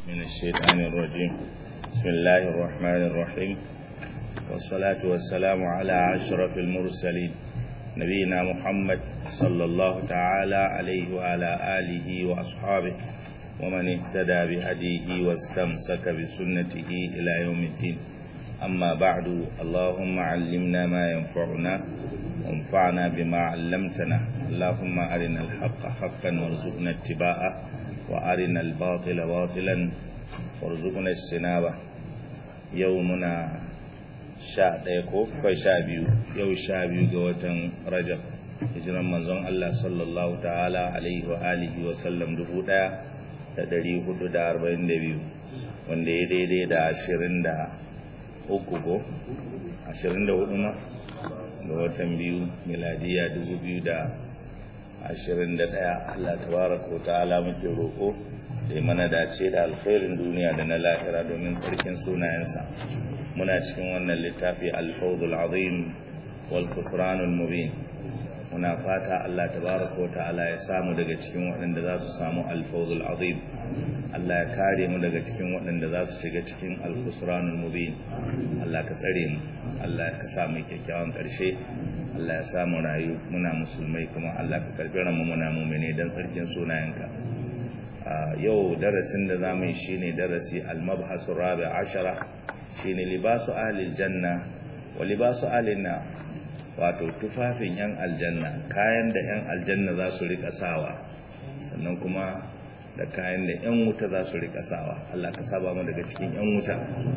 من الشيطان الرجيم بسم الله الرحمن الرحيم والصلاة والسلام على أشرف المرسلين نبينا محمد صلى الله تعالى عليه وعلى آله وأصحابه ومن اهتدى بهديه واستمسك بسنته إلى يوم الدين أما بعد اللهم علمنا ما ينفعنا وانفعنا بما علمتنا اللهم أرنا الحق حقا وارزقنا اتباعه وأرنا الباطل باطلا وارزقنا اجتنابه يومنا sha ɗaya ko kai sha biyu yau sha biyu ga watan rajab hijiran manzon Allah sallallahu ta'ala alaihi wa alihi wa sallam dubu ɗaya da ɗari hudu da arba'in da biyu wanda ya daidai da ashirin da uku ko ashirin da hudu ma ga watan biyu miladiya dubu biyu da ashirin da ɗaya Allah tabaraka wa ta'ala muke roƙo da mana dace da alkhairin duniya da na lahira domin sarkin sunayensa muna cikin wannan littafi alfawdul azim wal khusranul mubin muna fata Allah tabaraka wa ta'ala ya samu daga cikin waɗanda za su samu alfawdul azim Allah ya kare mu daga cikin waɗanda za su shiga cikin alkhusranul mubin Allah ka tsare mu Allah ka sa mu kyakkyawan ƙarshe Allah ya samu rayu muna musulmai kuma Allah ka karbi mu muna mu'mine dan sarkin sunayenka yau darasin da zamu yi shine darasi al-mabhasu rabi ashara shine libasu ahlil janna wa libasu ahlin nar wato tufafin yan aljanna kayan da yan aljanna za su rika sawa sannan kuma da kayan da yan wuta za su rika sawa Allah ka saba mu daga cikin yan wuta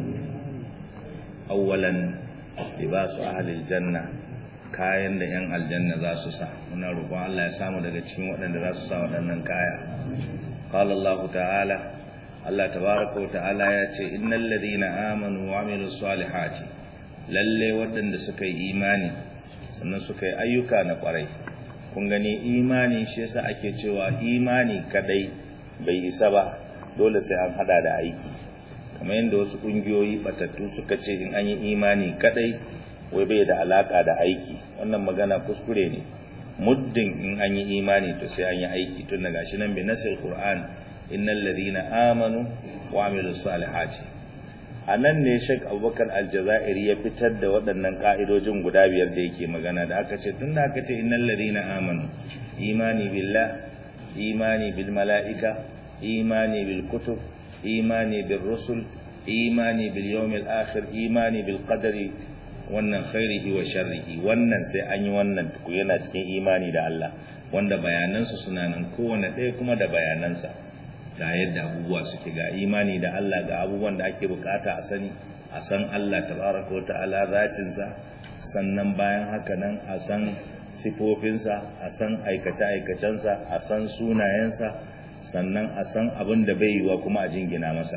awwalan libasu ahlil janna kayan da yan aljanna za su sa muna roƙon Allah ya samu daga cikin waɗanda za su sa waɗannan kaya qala Allah ta'ala Allah tabaraka wa ta'ala ya ce innal ladina amanu wa amilus salihati lalle waɗanda suka yi imani sannan suka yi ayyuka na ƙwarai kun gani imani shi yasa ake cewa imani kadai bai isa ba dole sai an hada da aiki kamar yadda wasu ƙungiyoyi batattu suka ce in an yi imani kadai wai bai da alaka da aiki wannan magana kuskure ne muddin in an yi imani to sai an yi aiki tun daga shi nan bi nasil qur'an innal ladina amanu wa amilus salihati anan ne Sheikh Abubakar Aljazairi ya fitar da waɗannan ka'idojin guda biyar da yake magana da aka ce tunda aka ce innal ladina amanu imani billah imani bil malaika imani bil kutub imani bil rusul imani bil yawmil akhir imani bil qadari wannan khairihi wa sharrihi wannan sai an yi wannan tuku yana cikin imani da Allah wanda bayanansu suna nan kowane ɗaya kuma da bayanansa ga yadda abubuwa suke ga imani da Allah ga abubuwan da ake bukata a sani a san Allah tabaraka wa ta'ala zatinsa sannan bayan haka nan a san sifofinsa a san aikace-aikacensa a san sunayensa sannan a san abin da bai yiwa kuma a jingina masa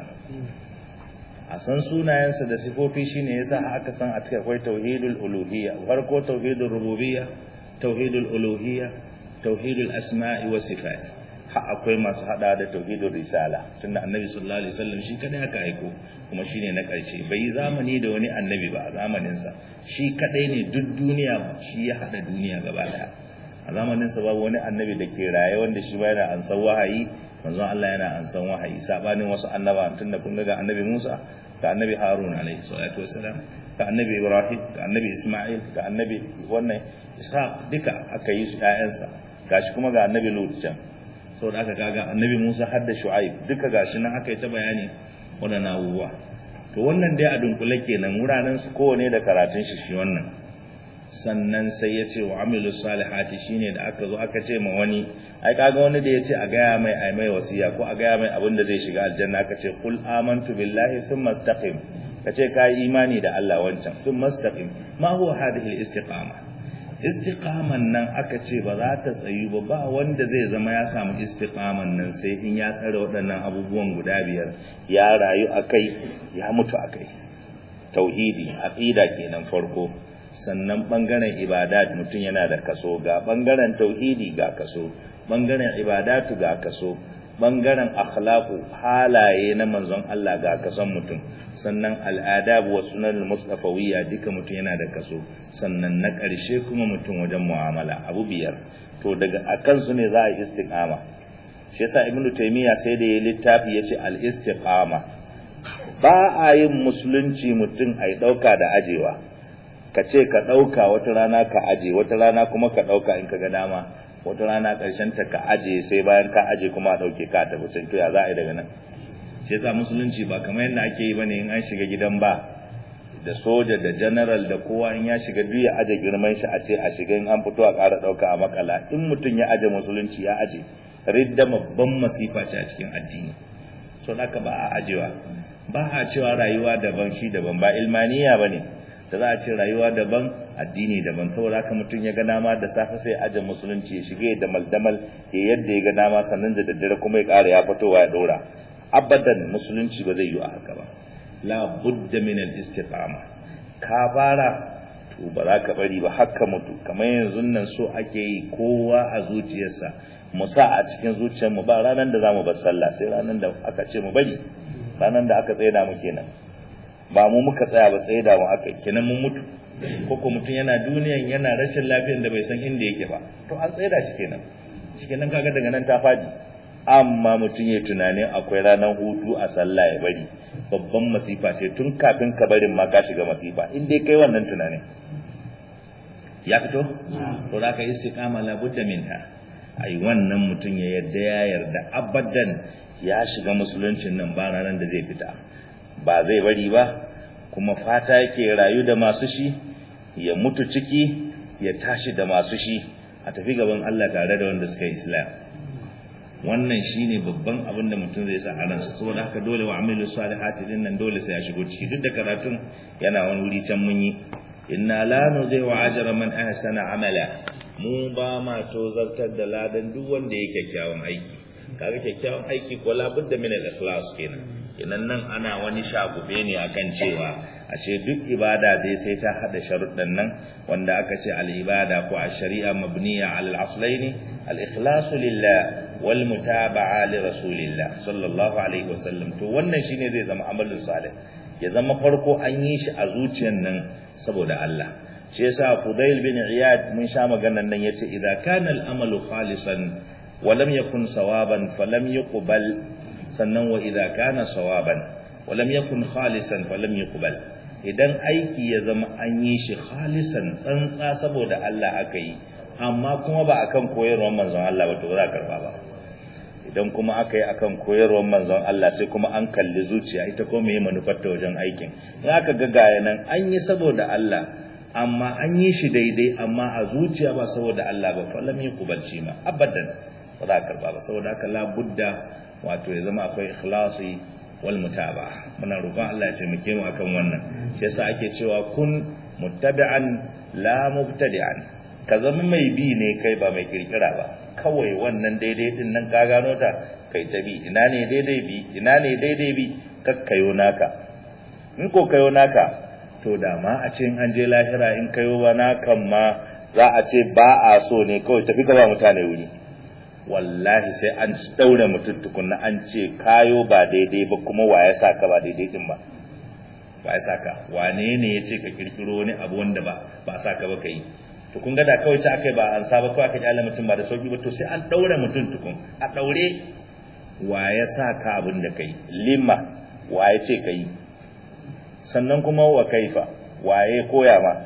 a san sunayensa da sifofi shine yasa aka san a cikin akwai tauhidul uluhiyya farko tauhidul rububiyya tauhidul uluhiyya tauhidul asma'i was sifat ha akwai masu hada da tauhidul risala tunda annabi sallallahu alaihi wasallam shi kadai aka aiko kuma shine na karshe bai zamani da wani annabi ba a zamanin sa shi kadai ne duk duniya shi ya hada duniya gaba daya a zamanin sa babu wani annabi da ke raye wanda shi ba yana ansan wahayi manzon Allah yana ansan wahayi sabanin wasu annaba tunda kun ga annabi Musa ga annabi Harun alaihi salatu wassalam ga annabi Ibrahim ga annabi Isma'il ga annabi wannan Isa duka aka yi su ƴaƴansa gashi kuma ga annabi Lut can saboda aka kaga annabi Musa har da Shu'aib duka gashi nan aka yi ta bayani wannan abubuwa to wannan dai a dunkule kenan wuraren su kowane da karatun shi shi wannan sannan sai ya ce wa amilu salihati shine da aka zo aka ce ma wani ai kaga wani da ya ce a gaya mai ai mai wasiya ko a gaya mai abin da zai shiga aljanna aka ce qul amantu billahi thumma istaqim kace kai imani da Allah wancan thumma istaqim ma huwa hadhihi al-istiqama istiqaman nan aka ce ba za ta tsayu ba ba wanda zai zama ya samu istiqaman nan sai in ya tsare waɗannan abubuwan guda biyar ya rayu akai ya mutu akai tauhidi aqida kenan farko sannan bangaren ibadat mutum yana da kaso ga bangaren tauhidi ga kaso bangaren ibadatu ga kaso bangaren akhlaqu halaye na manzon Allah ga kason mutum sannan al'adab wa sunan mustafawiyya duka mutum yana da kaso sannan na ƙarshe kuma mutum wajen mu'amala abu biyar to daga akan su ne za a yi istiqama shi yasa ibnu taymiya sai da ya littafi yace al-istiqama ba a yin musulunci mutum ai dauka da ajewa ka ce ka dauka wata rana ka aje wata rana kuma ka dauka in ka ga dama wata rana karshen ta ka aje sai bayan ka aje kuma a dauke ka tafi sai to ya za a yi daga nan shi yasa musulunci ba kamar yadda ake yi bane in an shiga gidan ba da soja da general da kowa in ya shiga duk ya aje girman shi a ce a shiga in an fito a ƙara ɗauka a makala in mutum ya aje musulunci ya aje ridda babban masifa ce a cikin addini so haka ba a ajewa ba a cewa rayuwa daban shi daban ba ilmaniya ba ne da za a ce rayuwa daban addini daban saboda haka mutum ya ga dama da safe sai aje musulunci ya shiga ya damal damal ya yadda ya ga dama sannan da daddare kuma ya ƙara ya fitowa ya ɗora abadan musulunci ba zai yi a haka ba la budda min al-istiqama ka fara to ba za ka bari ba haka mutu kamar yanzu nan so ake yi kowa a zuciyarsa mu sa a cikin zuciyarmu ba ranar da zamu bar sallah sai ranar da aka ce mu bari ranar da aka tsaida mu kenan ba mu muka tsaya ba tsaida mu aka kenan mun mutu ko ko mutum yana duniyan yana rashin lafiyar da bai san inda yake ba to an tsaida shi kenan shi kenan kaga daga nan ta fadi amma mutum ya tunanin akwai ranar hutu a sallah ya bari babban masifa ce tun kafin ka barin ma ka shiga masifa in dai kai wannan tunanin ya fito to da ka istiqama la budda minha ai wannan mutum ya yarda ya yarda abadan ya shiga musuluncin nan ba ranar da zai fita ba zai bari ba kuma fata yake rayu da masu shi ya mutu ciki ya tashi da masu shi a tafi gaban Allah tare da wanda suka yi islam wannan shine babban abin da mutum zai sa a ransa saboda haka dole wa amilu salihati din nan dole sai ya shigo ciki duk da karatun yana wani wuri can mun yi inna la nudhi'u ajra man ahsana amala mu ba ma tozartar da ladan duk wanda yake kyakkyawan aiki kaga kyakkyawan aiki ko la budda min al-ikhlas kenan kenan nan ana wani shagube ne akan cewa ashe duk ibada dai sai ta hada sharuɗan nan wanda aka ce al-ibada ko ash-shari'a mabniya 'ala al-aslaini al-ikhlasu lillah wal mutaba'a li rasulillah sallallahu alaihi wasallam to wannan shine zai zama amalin salih ya zama farko an yi shi a zuciyar nan saboda Allah shi yasa Fudail bin Iyad mun sha maganar nan yace idza kana al-amalu khalisan wa lam yakun sawaban falam yuqbal sannan wa idza kana sawaban wa lam yakun khalisan falam yuqbal idan aiki ya zama an yi shi khalisan tsantsa saboda Allah aka yi amma kuma ba akan koyarwar manzon Allah ba to ba za ka karba ba idan kuma aka yi akan koyarwar manzon Allah sai kuma an kalli zuciya ita ko meye manufar ta wajen aikin in aka ga gaya nan an yi saboda Allah amma an yi shi daidai amma a zuciya ba saboda Allah ba fa lam yuqbalci ma abadan ba za ka karba ba saboda haka la budda wato ya zama akwai ikhlasi wal mutaba muna roƙon Allah ya taimake mu akan wannan shi yasa ake cewa kun muttabi'an la mubtadi'an ka zama mai bi ne kai ba mai kirkira ba kawai wannan daidai din nan ka gano ta kai ta bi ina ne daidai bi ina ne daidai bi kakkayo naka in ko kayo naka to da ma a ce an je lahira in kayo ba nakan ma za a ce ba a so ne kawai tafi ka ba mutane wuri wallahi sai an daure mutum tukunna an ce kayo ba daidai ba kuma wa ya saka ba daidai din ba wa ya saka wane ne ya ce ka kirkiro wani abu wanda ba ba saka ba kai to kun ga da kawai sai akai ba an saba kawai aka ji mutum ba da sauki ba to sai an daure mutum tukun a daure wa ya saka abin da kai lima wa ya ce kai sannan kuma wa kaifa waye koya ma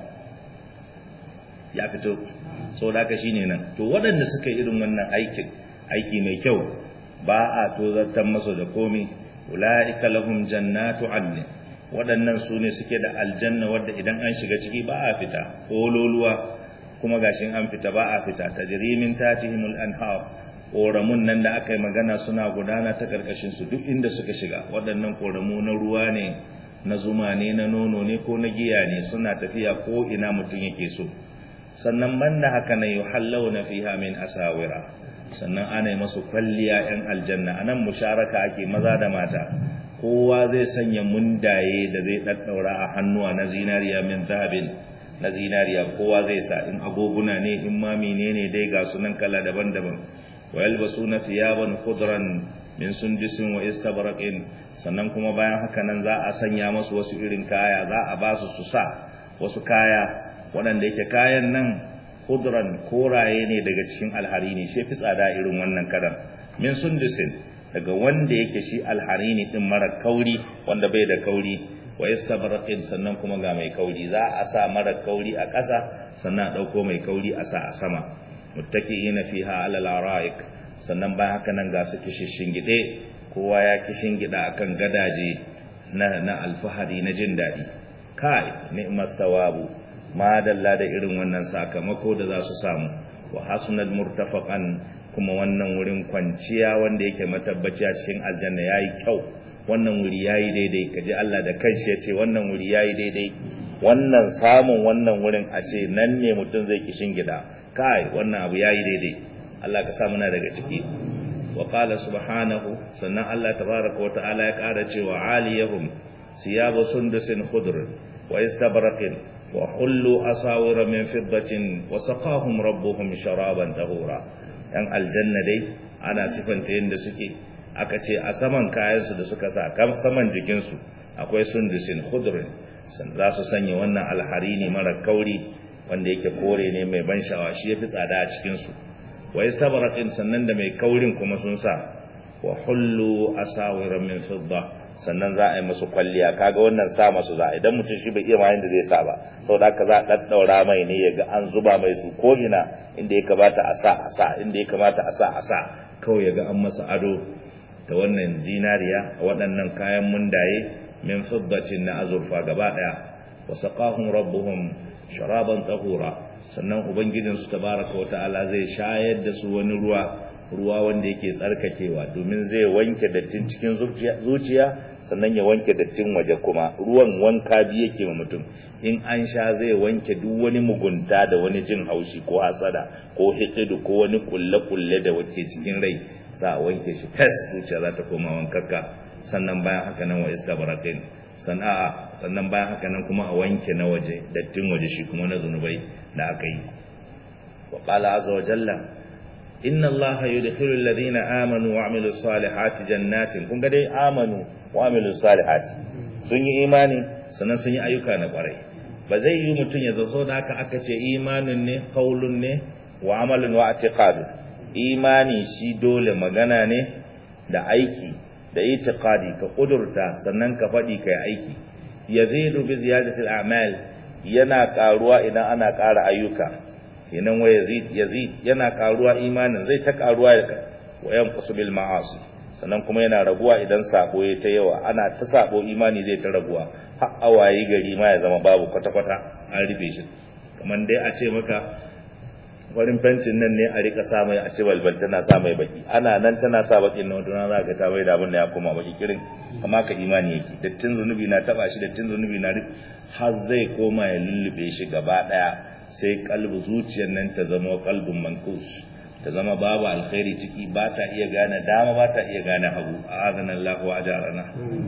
ya fito sau da shine nan to waɗanda suka irin wannan aikin aiki mai kyau ba a tozartar masu da komi ula'ika lahum jannatu adnin waɗannan su ne suke da aljanna wadda idan an shiga ciki ba a fita kololuwa kuma gashin an fita ba a fita tajrimin tatihimul anhar koramun nan da aka yi magana suna gudana ta karkashin su duk inda suka shiga waɗannan koramu na ruwa ne na zuma ne na nono ne ko na giya ne suna tafiya ko ina mutum yake so sannan banda haka na yuhallawna fiha min asawira sannan ana yi masu kwalliya yan aljanna anan musharaka ake maza da mata kowa zai sanya mundaye da zai daddaura a hannuwa na zinariya min zahabin na zinariya kowa zai sa in agoguna ne in ma menene dai ga sunan kala daban-daban wa yalbasuna thiyaban khudran min sundusin wa istabraqin sannan kuma bayan haka nan za a sanya masu wasu irin kaya za a ba su su sa wasu kaya waɗanda yake kayan nan khudran koraye ne daga cikin alhari ne shi fi tsada irin wannan karan min sundusin daga wanda yake shi alharini din mara kauri wanda bai da kauri wa istabraqin sannan kuma ga mai kauri za a sa mara kauri a ƙasa sannan a dauko mai kauri a sa a sama muttaqiina fiha ala al-ara'ik sannan bayan haka nan ga su kishin gide kowa ya kishin gida akan gadaje na na alfahari na jin dadi kai ni'mat thawabu ma dalla da irin wannan sakamako da za su samu wa hasunal murtafaqan kuma wannan wurin kwanciya wanda yake matabbaci a cikin aljanna yayi kyau wannan wuri yayi daidai kaji Allah da kanshi yace wannan wuri yayi daidai wannan samun wannan wurin a ce nan ne mutum zai kishin gida kai wannan abu yayi daidai Allah ka sa muna daga ciki wa qala subhanahu sannan Allah tabaaraka wa ta'ala ya ƙara cewa aliyahum siyabu sundusin khudr wa istabraqin wa hullu asawira min fiddatin wa saqahum rabbuhum sharaban tahura yan aljanna dai ana sifanta yanda suke aka ce a saman kayansu da suka sa kan saman jikinsu akwai sundusin khudr san za su sanya wannan alharini mara kauri wanda yake kore ne mai ban sha'awa shi yafi tsada a cikin su wa istabraqin sannan da mai kaurin kuma sun sa wa hullu asawira min fidda sannan za a yi musu kwalliya kaga wannan sa masu za idan mutum shi bai iya ma yanda zai sa ba saboda haka za a daddaura mai ne ya ga an zuba mai su ko ina inda ya kamata a sa a sa inda ya kamata a sa a sa kawai ya ga an masa ado da wannan zinariya a waɗannan kayan mundaye min fiddatin na azurfa gaba daya wa saqahum rabbuhum sharaban tahura sannan ubangijinsu tabaraka wa ta'ala zai shayar da su wani ruwa ruwa wanda yake tsarkakewa domin zai wanke dattin cikin zuciya sannan ya wanke dattin waje kuma ruwan wanka biyu yake ma mutum in an sha zai wanke duk wani mugunta da wani jin haushi ko hasada ko hikidu ko wani kulle-kulle da wake cikin rai za a wanke shi fes zuciya za ta koma wankakka sannan bayan haka nan wa istabraqin sana'a sannan bayan haka nan kuma a wanke na waje dattin waje shi kuma na zunubai da aka yi wa qala azza wa jalla inna allaha yudkhilu alladhina amanu wa amilus salihati jannatin kun ga dai amanu wa amilus salihati sun yi imani sannan sun yi ayyuka na kwarai ba zai yi mutum ya zo da haka aka ce imanin ne qaulun ne wa amalun wa i'tiqad imani shi dole magana ne da aiki da itiqadi ka kudurta sannan ka faɗi kai aiki yazidu bi ziyadati al-a'mal yana karuwa idan ana ƙara ayyuka kenan wa yazid yazid yana karuwa imanin zai ta karuwa wa yanqusu bil ma'asi sannan kuma yana raguwa idan sabo ya ta yawa ana ta sabo imani zai ta raguwa har awayi gari ma ya zama babu kwata kwata an rufe shi kamar dai a ce maka farin fencin nan ne a rika sa mai a ce balbal tana sa mai baki ana nan tana sa bakin nan wata za ka ta bai da abin da ya koma baki kirin amma ka imani yake dattin zunubi na taba shi dattin zunubi na har zai koma ya lullube shi gaba daya sai kalbu zuciyar nan ta zama kalbin mankus ta zama babu alkhairi ciki ba ta iya gane dama ba ta iya gane hagu a azan Allah wa ajarana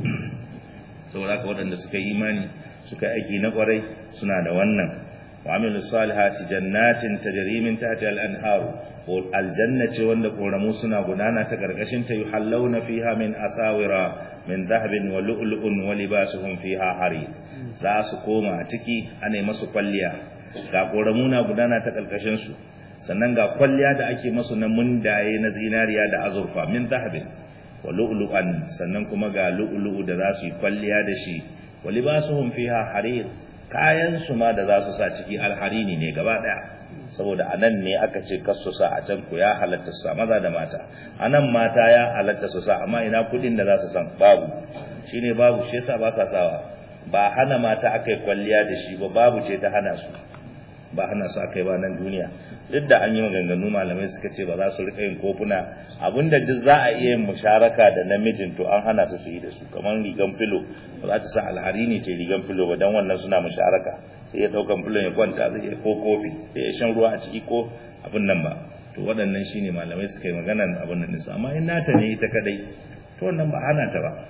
saboda haka waɗanda suka yi imani suka aiki na kwarai suna da wannan wa amilu salihati jannatin tajri min tahtiha al-anhar aljanna ce wanda koramu suna gudana ta karkashin ta yuhallawna fiha min asawira min dhahabin wa lu'lu'un wa libasuhum fiha hari za su koma ciki ana masu kwalliya ga koramu na gudana ta karkashin su sannan ga kwalliya da ake masu na mundaye na zinariya da azurfa min dhahabin wa lu'lu'an sannan kuma ga lu'lu'u da za su yi kwalliya da shi wa libasuhum fiha harir kayan su ma da za su sa ciki alharini ne gaba daya saboda anan ne aka ce kasu sa a can ku ya halatta su sa maza da mata anan mata ya halatta su sa amma ina kudin da za su san babu shine babu shi yasa ba sa sawa ba hana mata akai kwalliya da shi ba babu ce ta hana su ba hana su akai ba nan duniya duk da an yi maganganu malamai suka ce ba za su rika yin kofuna abinda duk za a iya yin musharaka da namijin to an hana su su yi da su kamar rigan filo ba za ta sa alhari ne ce rigan filo ba dan wannan suna musharaka sai ya daukan filon ya kwanta zai iya ko kofi sai ya shan ruwa a ciki ko abin nan ba to waɗannan shine malamai suka yi maganan abin nan su amma in nata ne ita kadai to wannan ba hana ta ba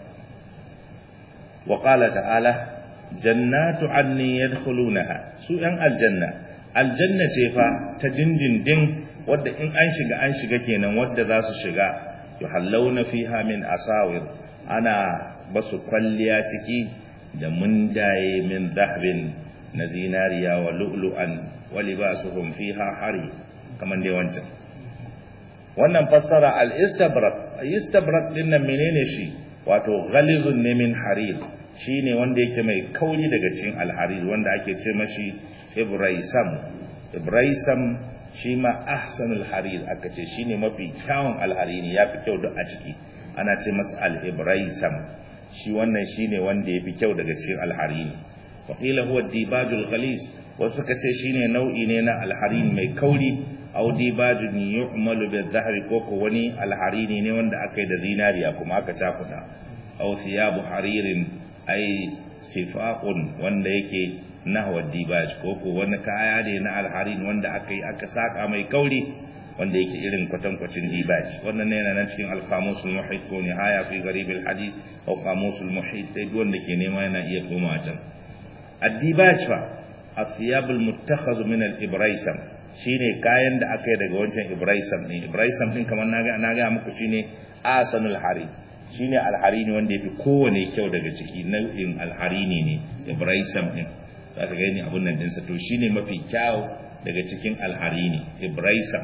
wa qala ta'ala jannatu anni yadkhulunaha su yan aljanna aljanna ce fa ta dindindin wadda in an shiga an shiga kenan wadda za su shiga yuhallawna fiha min asawir ana basu kwalliya ciki da mundaye min dhahbin na zinariya wa lu'lu'an wa libasuhum fiha hari kaman dai wancan wannan fassara al-istabrak istabrak din nan menene shi wato ghalizun ne min harir shine wanda yake mai kauri daga cikin al-harir wanda ake ce mashi ibraisam ibraisam shi ma ahsanul harir aka ce shine mafi kyawun al-harini yafi kyau duk a ciki ana ce masa al-ibraisam shi wannan shine wanda yafi kyau daga cikin al-harini wa qila huwa dibajul ghalis wasu suka ce shine nau'i ne na al-harin mai kauri aw dibajun yu'malu bil-dhahri ko ko wani al-harini ne wanda aka yi da zinariya kuma aka cakuda aw thiyabu haririn ay sifaqun wanda yake nahwa dibaj ko ko wani kaya ne na al-harin wanda aka yi aka saka mai kauri wanda yake irin kwatankwacin dibaj wannan ne yana nan cikin al-qamusul muhit ko nihaya fi gharib al-hadith aw qamusul muhit dai wanda ke nema yana iya koma can ad-dibaj fa athiyab al-muttakhaz min al-ibraisam shine kayan da aka yi daga wancan ibraisam ne ibraisam din kamar naga naga muku shine asanul hari shine al-harini wanda yafi kowane kyau daga ciki nau'in al-harini ne ibraisam din zaka gani abun nan dinsa to shine mafi kyau daga cikin al-harini ibraisam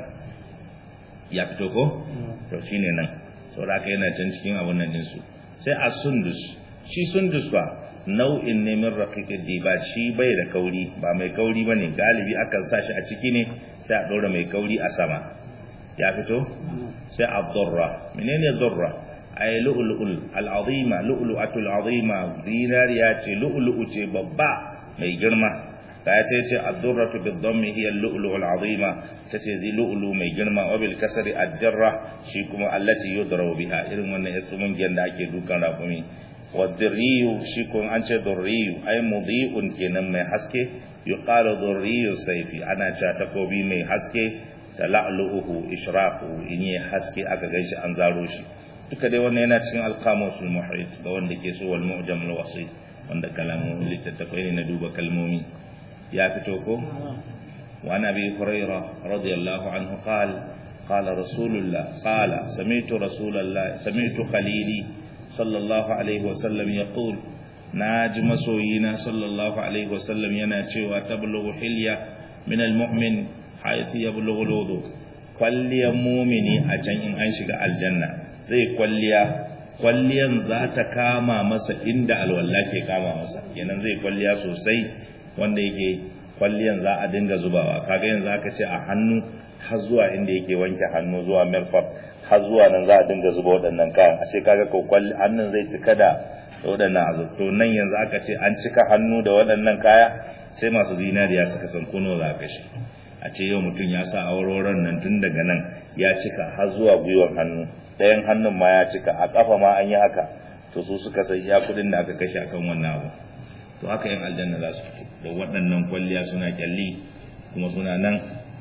ya fito ko to shine nan saboda haka yana can cikin abun nan dinsu sai as-sundus shi sundus ba nau'in ne min raqiqid diba shi bai da kauri ba mai kauri bane galibi akan sa shi a ciki ne sai a dora mai kauri a sama ya fito sai ad-durra menene durra ay lu'lu'ul al-azima lu'lu'atul azima zinariya ce lu'lu'u ce babba mai girma ta ce ce ad-durratu bid-dhammi hiya al-lu'lu'ul azima tace zi lu'lu mai girma wa bil kasri ad-jarra shi kuma allati yudrabu biha irin wannan yasumun da ake dukan rafumi والذري شيكون أنت ذري أي مضيء كنا من حسكي يقال ذري السيف أنا شاتكو بي من حسكي تلعلؤه إشراقه إني حسكي أكا غيش أنزاروشي duka dai wannan yana cikin alqamusul muhit ga wanda ke so wal mu'jam al wasit wanda kalamu littattafai ne na duba kalmomi ya fito ko wa nabi hurairah radiyallahu anhu qala qala rasulullah qala sami'tu rasulullah sami'tu khalili sallallahu alaihi wasallam ya ƙul na ji masoyina sallallahu alaihi wasallam yana cewa tablughu hilya min almu'min haythu yablughu alwudu kwalliyan mumini a can in an shiga aljanna zai kwalliya kwalliyan za ta kama masa inda alwala ke kama masa kenan zai kwalliya sosai wanda yake kwalliyan za a dinga zubawa kaga yanzu aka ce a hannu har zuwa inda yake wanke hannu zuwa mirfaq har zuwa nan za a dinga zuba waɗannan kayan a ce kaga ko kwalli hannun zai cika da waɗannan azurto nan yanzu aka ce an cika hannu da waɗannan kaya sai masu zinariya suka san kuno za ka shi a ce yau mutum ya sa auroron nan tun daga nan ya cika har zuwa gwiwar hannu ɗayan hannun ma ya cika a ƙafa ma an yi haka to su suka san iya kuɗin da aka kashe akan wannan abu to haka yin aljanna za su fito da waɗannan kwalliya suna kyalli kuma suna nan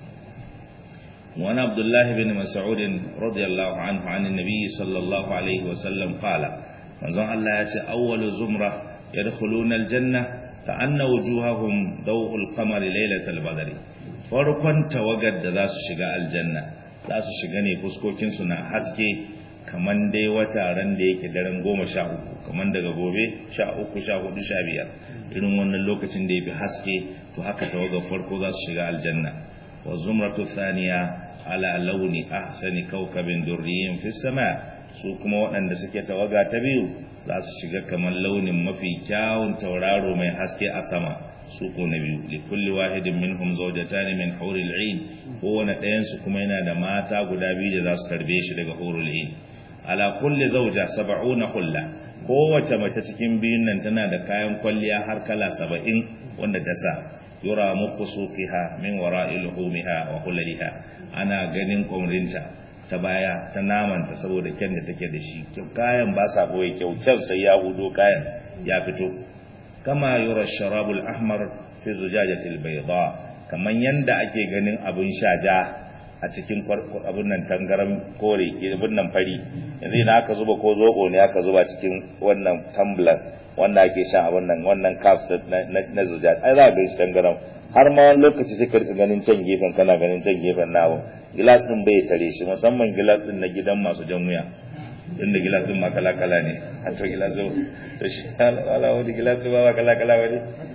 وعن عبد الله بن مسعود رضي الله عنه عن النبي صلى الله عليه وسلم قال manzon Allah ya ce awwalu zumra yadkhuluna aljanna ka anna wujuhahum daw'ul qamari laylatal badri farkon tawagar da za su shiga aljanna za su shiga ne fuskokin su na haske kaman dai wata ran da yake daren goma sha uku kaman daga gobe sha uku sha hudu sha biyar irin wannan lokacin da ya fi haske to haka tawagar farko za su shiga aljanna wa zumratu thaniya ala launi ahsani kaukabin durriyin fi sama su kuma waɗanda suke tawaga ta biyu za su shiga kamar launin mafi kyawun tauraro mai haske a sama su ko na biyu li kulli wahidin minhum zawjatan min huril ain kowane ɗayan su kuma yana da mata guda biyu da za su tarbe shi daga hurul ain ala kulli zawja sab'una hulla kowace mace cikin biyun nan tana da kayan kwalliya har kala saba'in wanda ta sa yura muku suqiha min wara'i luhumiha wa hulaliha ana ganin kumrinta ta baya ta namanta saboda kyan da take da shi kayan ba sa boye kyau kyau sai ya hudo kayan ya fito kama yura sharabul ahmar fi zujajatil bayda kaman yanda ake ganin abun shaja a cikin abun nan tangaran kore abun nan fari yanzu idan aka zuba ko zobo ne aka zuba cikin wannan tumbler wanda ake sha abun nan wannan cups na zujaj ai za ka ga shi tangaran har ma wani lokaci sai ka rika ganin can gefen kana ganin can gefen nawo gilas din bai tare shi musamman gilas din na gidan masu jan wuya inda gilas din ma kala kala ne a to gilas to shi ala wani gilas din ba kala kala wani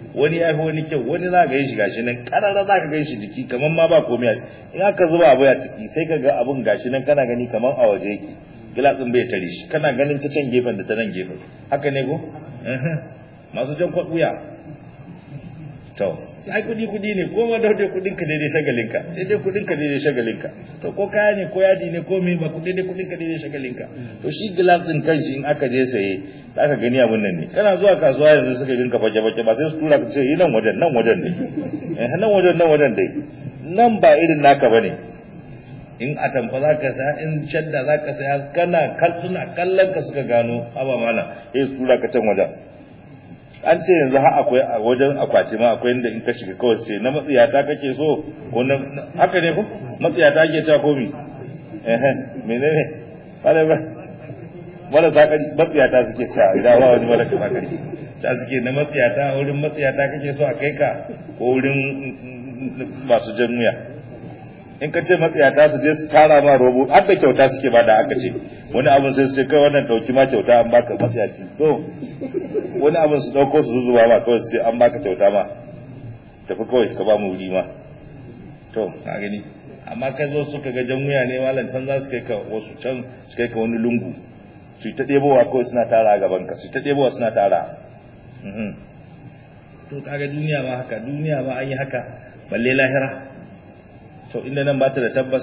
wani ya fi wani kyau wani za ka yi shi gashi nan karara za ka gan shi jiki kamar ma ba komai in aka zuba abu a ciki sai ka ga abun gashi nan kana gani kamar a waje yake gilasin bai tare shi kana ganin ta can gefen da ta nan gefen haka ne ko masu jan kwaɗuya to ai kudi kudi ne ko ma daidai kudin ka daidai shagalinka daidai kudin ka daidai shagalinka to ko kaya ne ko yadi ne ko me ba kudi daidai kudin ka daidai shagalinka to shi glass din kanshi in aka je saye za ka gani abun nan ne kana zuwa kasuwa yanzu suka ginka fake fake ba sai su tura ka ce yi nan wajen nan wajen ne eh nan wajen nan wajen dai nan ba irin naka bane in a tamfa za ka saya in shadda za ka saya kana suna kallon ka suka gano haba mana sai su tura ka can wajen an ce yanzu har akwai a wajen akwati ma akwai inda in ka shiga kawai ce na matsiyata kake so ko na haka ne ko matsiyata ake ta komi eh menene bale ba wala sakari matsiyata suke ta idan ba wani wala sakari ta suke na matsiyata wurin matsiyata kake so a kai ka ko wurin masu jannuya in ka ce matsiyata su je su tara ma robo har da kyauta suke ba da aka ce wani abin sai su ce kai wannan dauki ma kyauta an baka matsiyaci to wani abin su dauko su zuzuba ma kawai su ce an baka kyauta ma tafi kawai ka ba mu wuri ma to ka gani amma kai zo suka ga jan wuya ne malam can za su kai ka wasu can su kai ka wani lungu su yi ta ɗebowa kawai suna tara a gaban ka su yi ta ɗebowa suna tara to kaga duniya ma haka duniya ma an yi haka balle lahira to inda nan ba ta da tabbas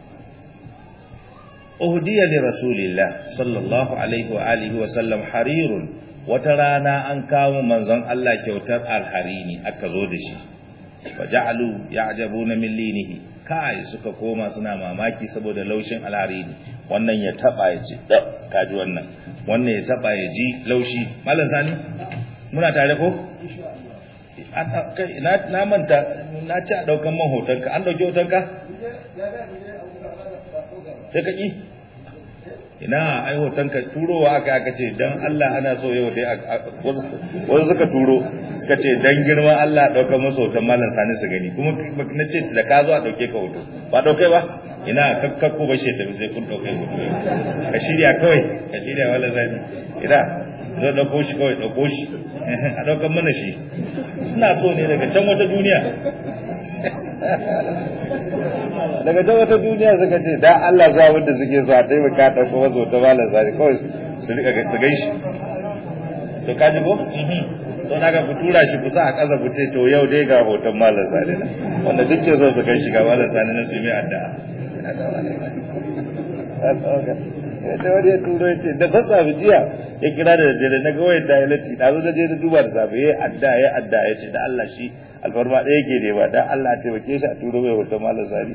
uhdiya li rasulillah sallallahu alaihi wa alihi wa sallam harirun wata rana an kawo manzon Allah kyautar alharini aka zo da shi wa ja'alu ya'jabuna min linihi kai suka koma suna mamaki saboda laushin alharini wannan ya taba ya ji kaji wannan wannan ya taba ya ji laushi mallan sani muna tare ko na manta na ci a daukan man hotonka an dauki hotonka sai ka ƙi ina ai hotonka turowa aka aka ce don Allah ana so yau dai wasu suka turo suka ce don girman Allah ɗaukar masu hoton malam sani su gani kuma na ce da ka zo a ɗauke ka hoto ba ɗauke ba ina kakkakko ba shi tafi sai kun ɗauke hoto ka shirya kawai ka shirya malam sani ina zo ɗauko shi kawai ɗauko shi a ɗaukar mana shi suna so ne daga can wata duniya daga can wata duniya suka ce da Allah zuwa wanda suke so a taimaka ɗauko wasu ta malar zari kawai su rika su gai shi to ka ji ko? so na ga ku tura shi kusa a ƙasa ku ce to yau dai ga hoton malar zari na wanda duk ke so su kai shi ga malar zari na su yi mai addu'a da wani ya turo ya ce da ta tsafi jiya ya kira da daddare na ga wayar da ya latti da zo da je da duba da safe ya adda ya adda ya ce da Allah shi alfarma ɗaya ke ne ba dan Allah ce bake shi a turo mai wata malar sani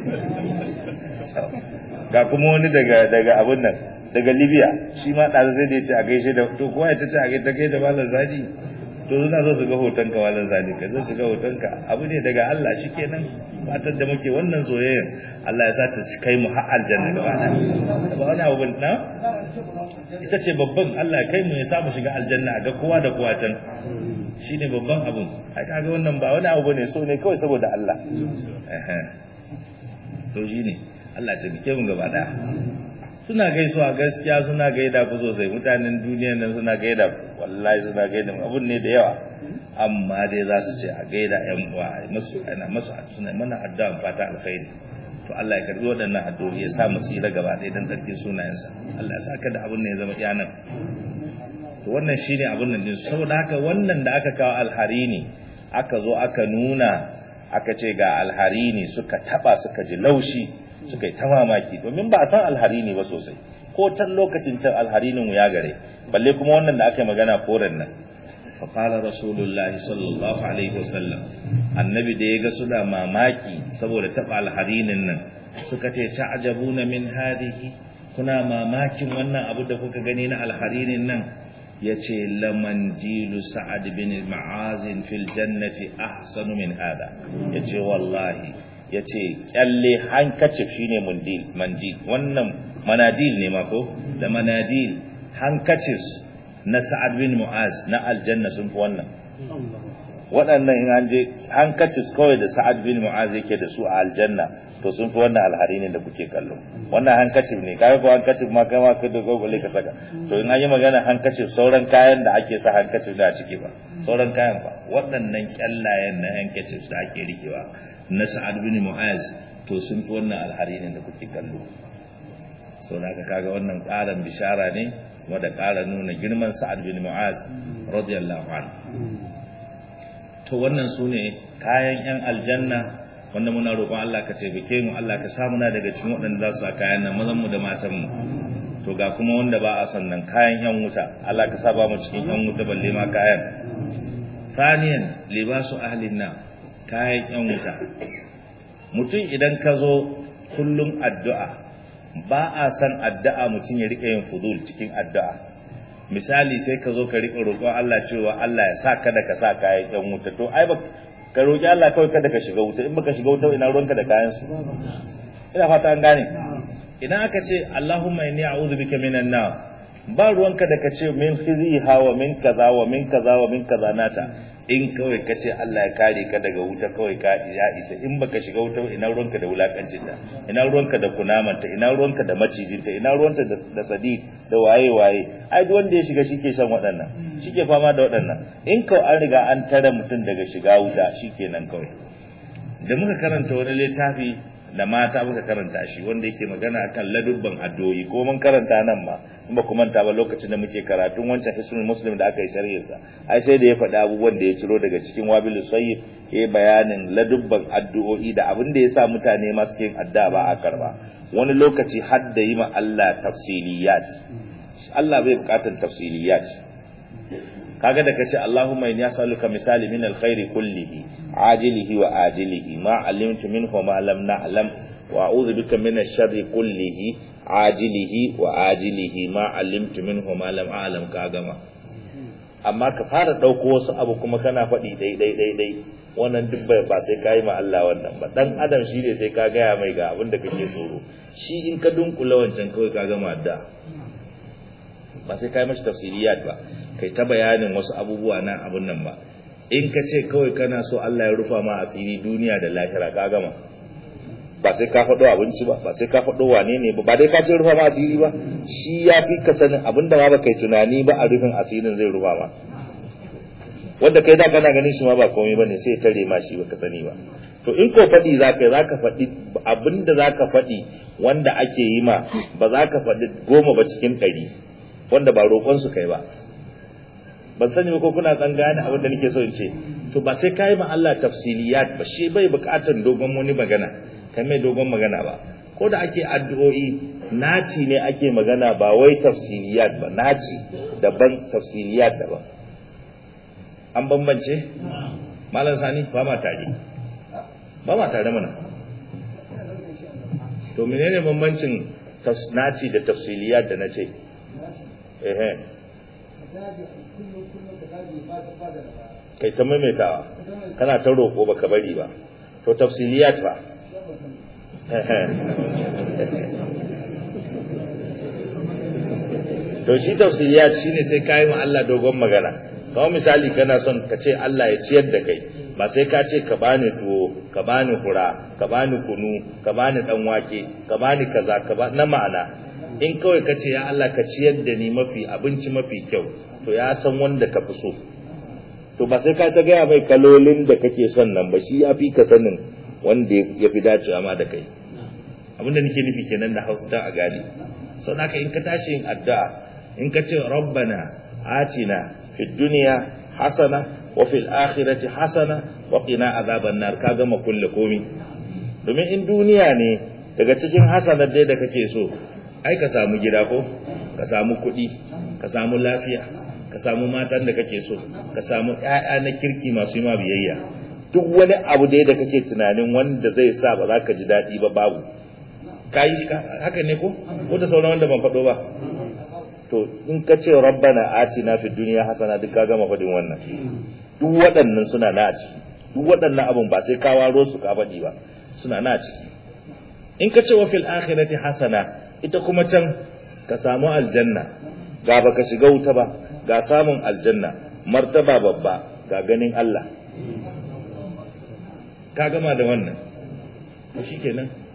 ga kuma wani daga daga abin nan daga Libya shi ma ɗazu sai da ya ce a gaishe da to kowa ya ta ce a gaishe kai da malar sani to suna so su ga hotonka malar sani ka zo su ga hotonka abu ne daga Allah shi kenan fatar da muke wannan soyayyar Allah ya sa ta kai mu har aljanna gaba ɗaya ba wani abu na ita ce babban Allah ya kai mu ya samu shiga aljanna ga kowa da kowa can shine babban abun ai kaga wannan ba wani abu bane so ne kawai saboda Allah eh to shine Allah ya tabbike mu gaba ɗaya suna gaisuwa gaskiya suna gaida ku sosai mutanen duniyar nan suna gaida wallahi suna gaida abun ne da yawa amma dai za su ce a gaida yan uwa masu ana masu suna mana addu'a fata alkhairi to Allah ya karbi waɗannan addu'o'i ya sa mu tsira gaba ɗaya dan tsarkin sunayensa Allah ya saka da abun ne ya zama iyanan to wannan shine abun nan din saboda haka wannan da aka kawo alharini aka zo aka nuna aka ce ga alharini suka taba suka ji laushi suka yi ta mamaki domin ba a san alharini ba sosai ko can lokacin can alharinin ya gare balle kuma wannan da aka yi magana koren nan faƙala rasulullahi sallallahu alaihi wasallam annabi da ya ga suna mamaki saboda taɓa alharinin nan suka ce ta'ajabuna min hadihi kuna mamakin wannan abu da kuka gani na alharinin nan yace laman jilu sa'ad bin ma'azin fil jannati ahsanu min hada yace wallahi yace kyalle hankacif shine mundil manjil wannan manajil ne ma ko da manajil hankacif na sa'ad bin mu'az na aljanna sun fi wannan waɗannan in an je hankacif kawai da sa'ad bin mu'az yake da su a aljanna to sun fi wannan alhari ne da kuke kallo wannan hankacin ne kaga ko hankacin ma kai ma kai da gogole ka saka to in an yi magana hankacin sauran kayan da ake sa hankacin da a ciki ba sauran kayan ba waɗannan kyallayen na hankacin da ake rikewa na sa'ad bin mu'az to sun fi wannan alhari ne da kuke kallo sau da aka kaga wannan ƙaran bishara ne wadda ƙara nuna girman sa'ad bin mu'az radiyallahu anhu to wannan su ne kayan yan aljanna wanda muna roƙon Allah ka taimake mu Allah ka samu na daga cikin waɗanda za su a kayan nan mazan mu da matan mu to ga kuma wanda ba a son nan kayan yan wuta Allah ka saba mu cikin yan wuta balle ma kayan thaniyan libasu ahlin na kayan yan wuta mutum idan ka zo kullum addu'a ba a san addu'a mutum ya rika yin fudul cikin addu'a misali sai ka zo ka rika roƙon Allah cewa Allah ya sa kada ka sa kayan yan wuta to ai ba ka roƙi Allah kawai kada ka shiga wuta in baka shiga wuta ina ruwanka da kayan su ina fata an gane idan aka ce Allahumma inni a'udhu bika minan nar ba ruwanka da ka ce min khiziha wa min kaza wa min kaza wa min kaza nata in kawai ka ce Allah ya kare ka daga wuta kawai ka ya isa in baka shiga wuta ina ruwanka da wulakancin ta ina ruwanka da kunamanta ina ruwanka da macijinta ina ruwanta da sadi da waye waye ai duk wanda ya shiga shike shan waɗannan shike fama da waɗannan in kawai an riga an tare mutum daga shiga wuta shikenan kawai da muka karanta wani littafi da mata muka karanta shi wanda yake magana akan ladubban addu'o'i ko mun karanta nan ma in ba ku manta ba lokacin da muke karatun wancan hisnul muslim da aka yi sharhin sa ai sai da ya faɗi abubuwan da ya ciro daga cikin wabil sayyid ya bayanin ladubban addu'o'i da abin da yasa mutane ma suke yin addu'a ba a karba wani lokaci har da yi ma Allah tafsiliyat Allah bai bukatar tafsiliyat kaga da kace Allahumma inni as'aluka misali min alkhairi kullihi ajilihi wa ajilihi ma alimtu minhu ma lam na'lam wa a'udhu bika min ash-sharri kullihi ajilihi wa ajilihi ma alimtu minhu ma lam a'lam ka gama amma ka fara dauko wasu abu kuma kana faɗi dai dai dai dai wannan duk ba sai kai ma Allah wannan ba dan adam shi ne sai ka gaya mai ga abin da kake tsoro shi in ka dunkula wancan kawai ka gama da ba sai kai mashi tafsiriyat ba kai ta bayanin wasu abubuwa na abun nan ba in ka ce kawai kana so Allah ya rufa ma asiri duniya da lahira ka gama ba sai ka faɗo abinci ba ba sai ka faɗo wane ne ba ba dai ka ce rufa ma asiri ba shi ya fi ka sanin abin da ma ba kai tunani ba a rufin asirin zai rufa ma wanda kai da kana ganin shi ma ba komai bane sai tare ma shi baka sani ba to in ko faɗi za ka za ka faɗi abin da za ka faɗi wanda ake yi ma ba za ka faɗi goma ba cikin ɗari wanda ba roƙon su kai ba ban sani ba ko kuna tsan gane abin da nake so in ce to ba sai kai ma Allah tafsiliyat ba shi bai buƙatar dogon wani magana kai mai dogon magana ba ko da ake addu'o'i naci ne ake magana ba wai tafsiliyat ba naci daban tafsiliyat daban an bambance malam sani ba ma tare ba ma tare mana to menene bambancin naci da tafsiliyat da nace ehe kai ta maimaitawa kana ta roƙo baka bari ba to tafsiliyat ba to shi tafsiliyat shine sai kai ma Allah dogon magana kamar misali kana son ka ce Allah ya ciyar da kai ba sai ka ce ka bani tuwo ka bani hura ka bani kunu ka bani dan wake ka bani kaza ka ba na ma'ana in kawai ka ce ya Allah ka ciyar da ni mafi abinci mafi kyau to ya san wanda ka fi so to ba sai ka ta gaya mai kalolin da kake son nan ba shi ya fi ka sanin wanda ya fi dacewa ma da kai abinda nake nufi kenan da hausa ta a gane sau da in ka tashi yin addu'a in ka ce rabbana atina fi duniya hasana wa fil akhirati hasana wa qina azaban nar ka gama kulle komi domin in duniya ne daga cikin hasanar dai da kake so ai ka samu gida ko ka samu kuɗi ka samu lafiya ka samu matan da kake so ka samu ƴaƴa na kirki masu yi ma biyayya duk wani abu dai da kake tunanin wanda zai sa ba za ka ji daɗi ba babu ka yi haka ne ko ko da sauran wanda ban faɗo ba to in ka ce rabbana atina fid dunya hasana duk ka gama faɗin wannan duk waɗannan suna na a ciki duk waɗannan abun ba sai ka waro su ka faɗi ba suna na a ciki in ka ce wa fil akhirati hasana ita kuma can ka samu aljanna ga baka shiga wuta ba ga samun aljanna martaba babba ga ganin Allah ka gama da wannan to shikenan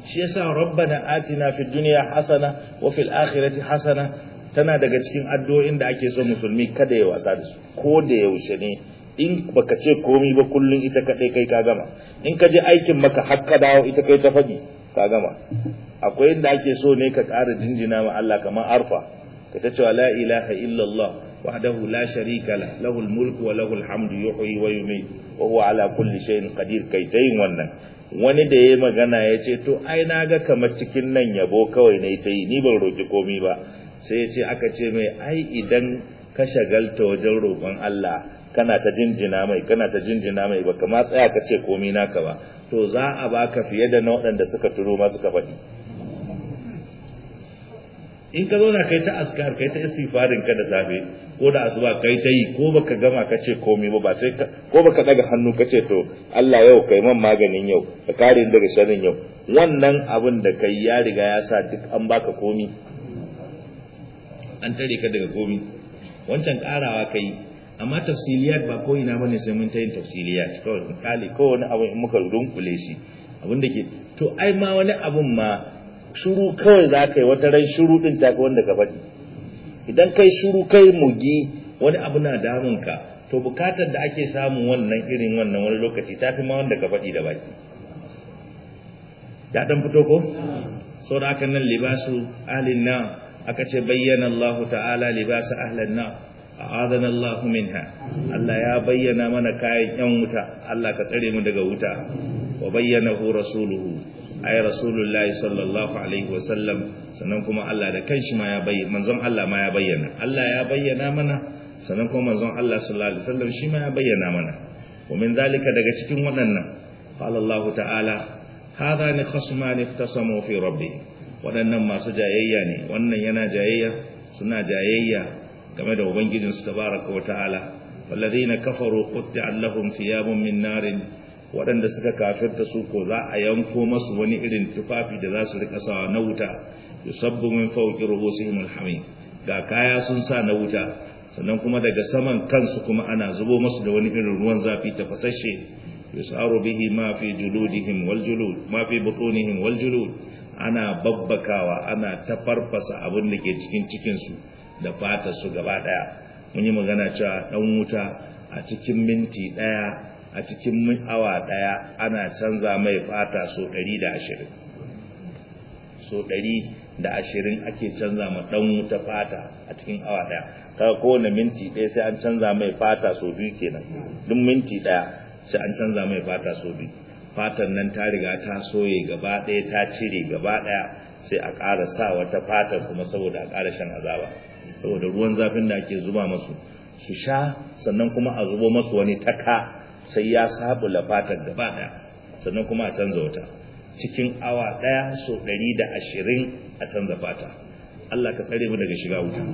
shi yasa rabbana atina fid dunya hasana wa fil akhirati hasana tana daga cikin addu'o'in da ake so musulmi kada ya wasa da su ko da yaushe ne in baka ce komai ba kullun ita kadai kai ka gama in ka je aikin maka har ka dawo ita kai ta faɗi ka gama akwai inda ake so ne ka ƙara jinjina ma Allah kamar arfa ka ta cewa la ilaha illallah wahdahu la sharika la lahul mulku wa lahul hamdu yuhyi wa yumiit wa huwa ala kulli shay'in qadir kai tayin wannan wani da yayi magana ya ce to ai na ga kamar cikin nan yabo kawai ne ta yi ni ban roki komai ba sai ya ce aka ce mai ai idan ka shagalta wajen roƙon Allah kana ta jinjina mai kana ta jinjina mai baka ma tsaya ka ce komai naka ba to za a baka fiye da na waɗanda suka turo ma suka faɗi in ka zauna kai ta askar kai ta istighfarin ka da safe ko da asuba kai ta yi ko baka gama ka ce komai ba ba sai ko baka daga hannu ka ce to Allah yau kai man maganin yau ka kare daga sharrin yau wannan abin da kai ya riga ya sa duk an baka komi an tare ka daga komi wancan karawa kai amma tafsiliyat ba ko ina bane sai mun ta yin tafsiliyat kawai kali ko wani abu in muka dunkule shi abin da ke to ai ma wani abun ma shuru kawai za ka yi wata ran shuru din tafi wanda ka faɗi idan kai shuru kai mugi wani abu na damunka to bukatar da ake samun wannan irin wannan wani lokaci tafi ma wanda ka faɗi da baki ya dan fito ko sau da aka nan libasu ahlin na aka ce bayyana Allah ta'ala libasu ahlan na a'adana Allah minha Allah ya bayyana mana kayan yan wuta Allah ka tsare mu daga wuta wa bayyanahu rasuluhu ay rasulullahi sallallahu alaihi wasallam sannan kuma Allah da kanshi ma ya bayyana manzon Allah ma ya bayyana Allah ya bayyana mana sannan kuma manzon Allah sallallahu alaihi wasallam shi ma ya bayyana mana wa min zalika daga cikin waɗannan qala Allah ta'ala hadani khasman iktasamu fi rabbih waɗannan masu jayayya ne wannan yana jayayya suna jayayya game da ubangijinsu tabaraka wa ta'ala walladhina kafaru qutti'a lahum thiyabun min narin waɗanda suka kafirta su ko za a yanko masu wani irin tufafi da za su rika sawa na wuta yusabbu min fawqi ruhusihim alhamim ga kaya sun sa na wuta sannan kuma daga saman kansu kuma ana zubo masu da wani irin ruwan zafi tafasashe yusaru bihi ma fi juludihim wal julud ma fi butunihim wal julud ana babbakawa ana tafarfasa abin da ke cikin cikin su da fatar su gaba daya mun yi magana cewa dan wuta a cikin minti daya a cikin awa daya ana canza mai fata so 120 so 120 ake canza ma dan wuta fata a cikin awa daya kaga kowane minti daya sai an canza mai fata so biyu kenan duk minti daya sai an canza mai fata so biyu fatan nan ta riga ta soye gaba daya ta cire gaba daya sai a ƙara sa wata fatan kuma saboda a ƙara shan azaba saboda ruwan zafin da ake zuba masu su sha sannan kuma a zubo masu wani taka sai ya sabula fatar gaba daya sannan kuma a canza wata cikin awa daya so 120 a canza fata Allah ka tsare mu daga shiga wuta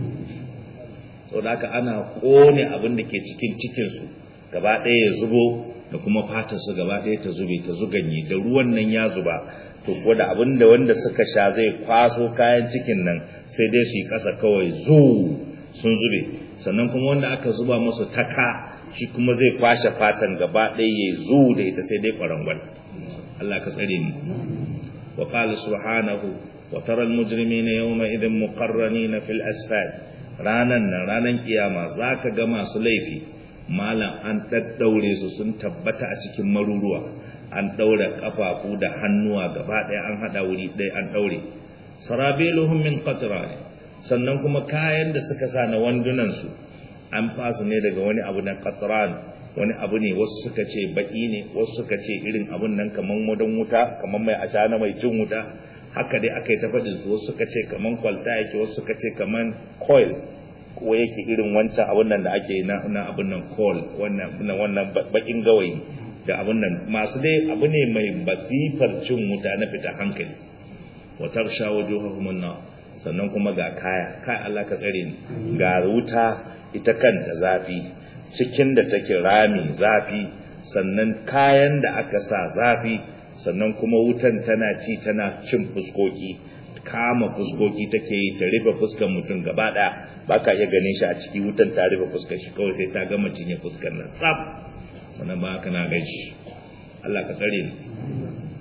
saboda haka ana kone abin da ke cikin cikinsu gaba daya ya zubo da kuma fatar su gaba daya ta zube ta zuganye da ruwan nan ya zuba to ko da abin da wanda suka sha zai kwaso kayan cikin nan sai dai su yi kasa kawai zu sun zube sannan kuma wanda aka zuba musu taka shi kuma zai kwashe fatan gaba ɗaya ya zu da ita sai dai ƙwarangwal Allah ka tsare mu wa qala subhanahu wa tara al mujrimina yawma idhin muqarranina fil asfal ranan nan ranan kiyama zaka ga masu laifi malam an daddaure su sun tabbata a cikin maruruwa an daura kafafu da hannuwa gaba ɗaya an hada wuri ɗaya an daure sarabiluhum min qatran sannan kuma kayan da suka sa na wandunan su an fasu ne daga wani abu na qatran wani abu ne wasu suka ce baki ne wasu suka ce irin abun nan kaman wadan wuta kaman mai ashana mai cin wuta haka dai aka yi ta faɗin su wasu suka ce kaman kwalta yake wasu suka ce kaman coil ko yake irin wancan abun nan da ake na na abun nan coil wannan wannan bakin gawayi da abun nan masu dai abu ne mai basifar cin wuta na fita hankali wa tarsha wujuhahum an sannan kuma ga kaya kai Allah ka tsare ni ga wuta ita kanta zafi cikin da take rami zafi sannan kayan da aka sa zafi sannan kuma wutan tana ci tana cin fuskoki kama fuskoki take yi ta rufe fuskar mutum gaba daya baka iya ganin shi a ciki wutan ta rufe fuskar shi kawai sai ta gama cinye fuskar nan tsaf sannan ba haka na gan shi Allah ka tsare ni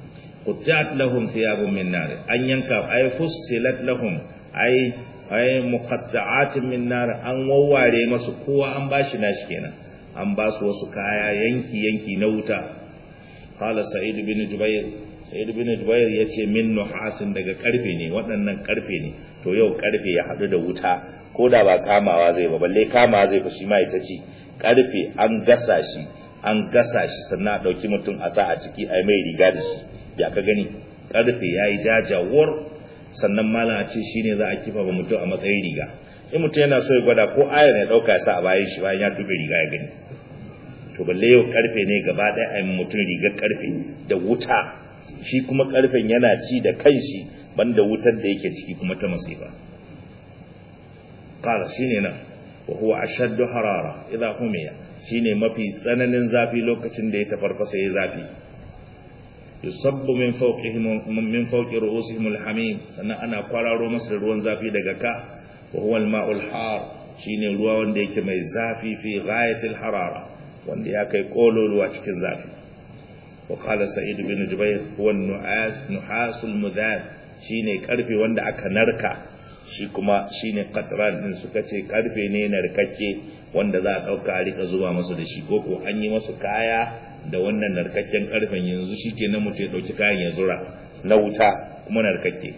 quttat lahum thiyabun min nar an yanka ay fussilat lahum ay ay muqatta'atin min nar an wawware masu kowa an bashi nashi kenan an ba su wasu kaya yanki yanki na wuta qala sa'id bin jubair sa'id bin jubair yace min nuhasin daga karfe ne waɗannan karfe ne to yau karfe ya hadu da wuta ko da ba kamawa zai ba balle kamawa zai fa shi ma ita ci karfe an gasa shi an gasa shi sannan a dauki mutum a sa a ciki ai mai riga da shi ya ka gani karfe yayi jajawar sannan malam a ce shine za a kifa ba mutum a matsayin riga in mutum yana so ya gwada ko ayar ya dauka ya sa a bayan shi bayan ya tube riga ya gani to balle yau karfe ne gaba ɗaya a mutum rigar karfe da wuta shi kuma karfen yana ci da kanshi banda wutar da yake ciki kuma ta masifa qala shine nan wa huwa ashaddu harara idha humiya shine mafi tsananin zafi lokacin da ya tafarfasa ya zafi yusabbu min fawqihim min fawqi ru'usihim alhamim sannan ana kwararo masa ruwan zafi daga ka wa huwa alma'ul har shine ruwa wanda yake mai zafi fi ghayatil harara wanda ya kai kololuwa cikin zafi wa qala sa'id bin jubair huwa nu'as nuhasul mudhab shine karfe wanda aka narka shi kuma shine qatran din suka ce karfe ne narkakke wanda za a dauka a rika zuba masa da shi koko an yi masa kaya da wannan narkakken karfen yanzu shikenan mutum ya dauki kayan ya zura na wuta kuma narkakke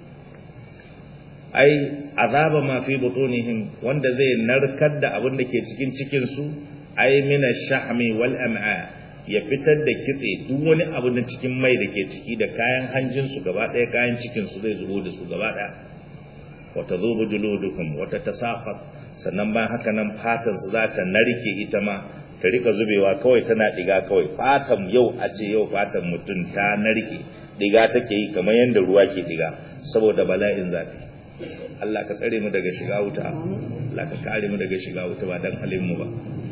ai azaba ma fi butunihim wanda zai narkar da abin da ke cikin cikin su ai min ash-shahmi wal am'a ya fitar da kitse duk wani abu da cikin mai da ke ciki da kayan hanjin su gaba daya kayan cikin su zai zubo da su gaba daya wa tazubu juludukum wa tatasaqat sannan bayan haka nan fatan su za ta narke ita ma ta rika zubewa kawai tana diga kawai fatan yau a ce yau fatan mutum ta narke diga take yi kamar yadda ruwa ke diga saboda bala'in zafi Allah ka tsare mu daga shiga wuta Allah ka kare mu daga shiga wuta ba dan halin mu ba